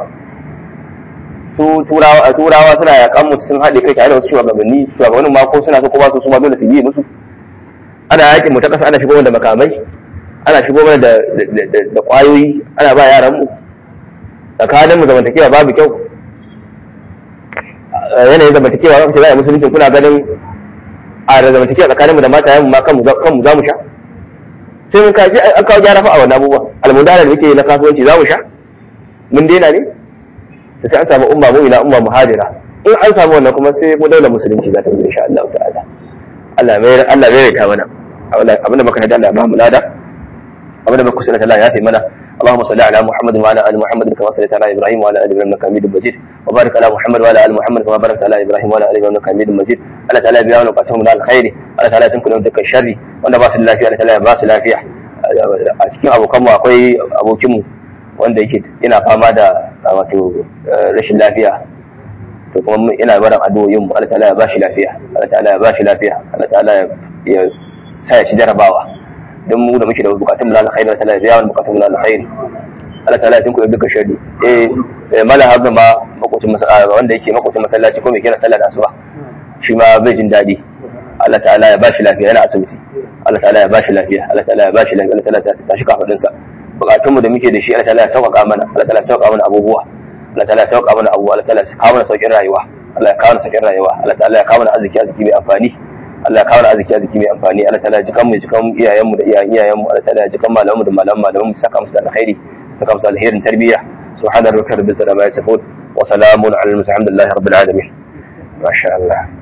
su turawa turawa suna yakan mu sun haɗe kai tare da wasu shugabanni shugabannin ma ko suna so ko ba su su ma dole su yi musu ana yakin mu ta ƙasa ana shigo da makamai ana shigo mana da da kwayoyi ana ba yaran mu tsakanin mu zamantakewa babu kyau yanayin zamantakewa kan ce za a yi musulunci kuna ganin a da zamantakewa tsakanin mu da mata yamu ma kanmu za mu sha sai mun kaji an kawo gyara fa a wannan abubuwa almudana da muke na kasuwanci za mu sha mun daina ne da sai an samu umma mu'mina umma muhadira in an samu wannan kuma sai mu daula musulunci za ta yi insha Allah ta'ala Allah mai Allah mai ta mana abinda muka hada Allah ba mu lada abinda muka kusa Allah ya fi mana اللهم صل على محمد وعلى ال محمد كما صليت على ابراهيم وعلى ال ابراهيم انك حميد مجيد وبارك على محمد وعلى ال محمد كما باركت على ابراهيم وعلى ال ابراهيم انك حميد مجيد الله تعالى بيان وقتهم من الخير الله تعالى تنكل من ذكر الشر wanda ba su lafiya Allah ta'ala ba su lafiya a cikin abokan mu akwai abokin mu wanda yake yana fama da wato rashin lafiya to kuma ina barin addu'o'in mu Allah ta'ala ya ba shi lafiya Allah ta'ala ya ba shi lafiya Allah ta'ala ya sa ya ci jarabawa don mu da muke da bukatun mulal khairi Allah ta'ala ya biya bukatun mulal khairi Allah ta'ala ya tunku duka sharri eh mala haga ma makocin wanda yake makocin masallaci ko mai kira sallar asuba shi ma bai jin daɗi Allah ta'ala ya bashi lafiya yana asibiti Allah ta'ala ya bashi lafiya Allah ta'ala ya bashi lafiya Allah ta'ala ya tashi kafadin sa bukatun mu da muke da shi Allah ta'ala ya sauƙaƙa mana Allah ta'ala ya sauƙaƙa mana abubuwa Allah ta'ala ya sauƙaƙa mana abubuwa Allah ta'ala ya kawo mana sauƙin rayuwa Allah ya kawo mana sauƙin rayuwa Allah ta'ala ya kawo mana arziki arziki mai amfani Allah ya kawo mana arziki arziki mai amfani Allah ta'ala ya jikan mu jikan iyayenmu da iyayen iyayenmu Allah ta'ala ya jikan malamanmu da malaman malaman mu saka musu alkhairi saka musu alherin tarbiyya subhana rabbika rabbil izzati amma yasifun wa salamun ala al-mursalin alhamdulillahi rabbil alamin masha Allah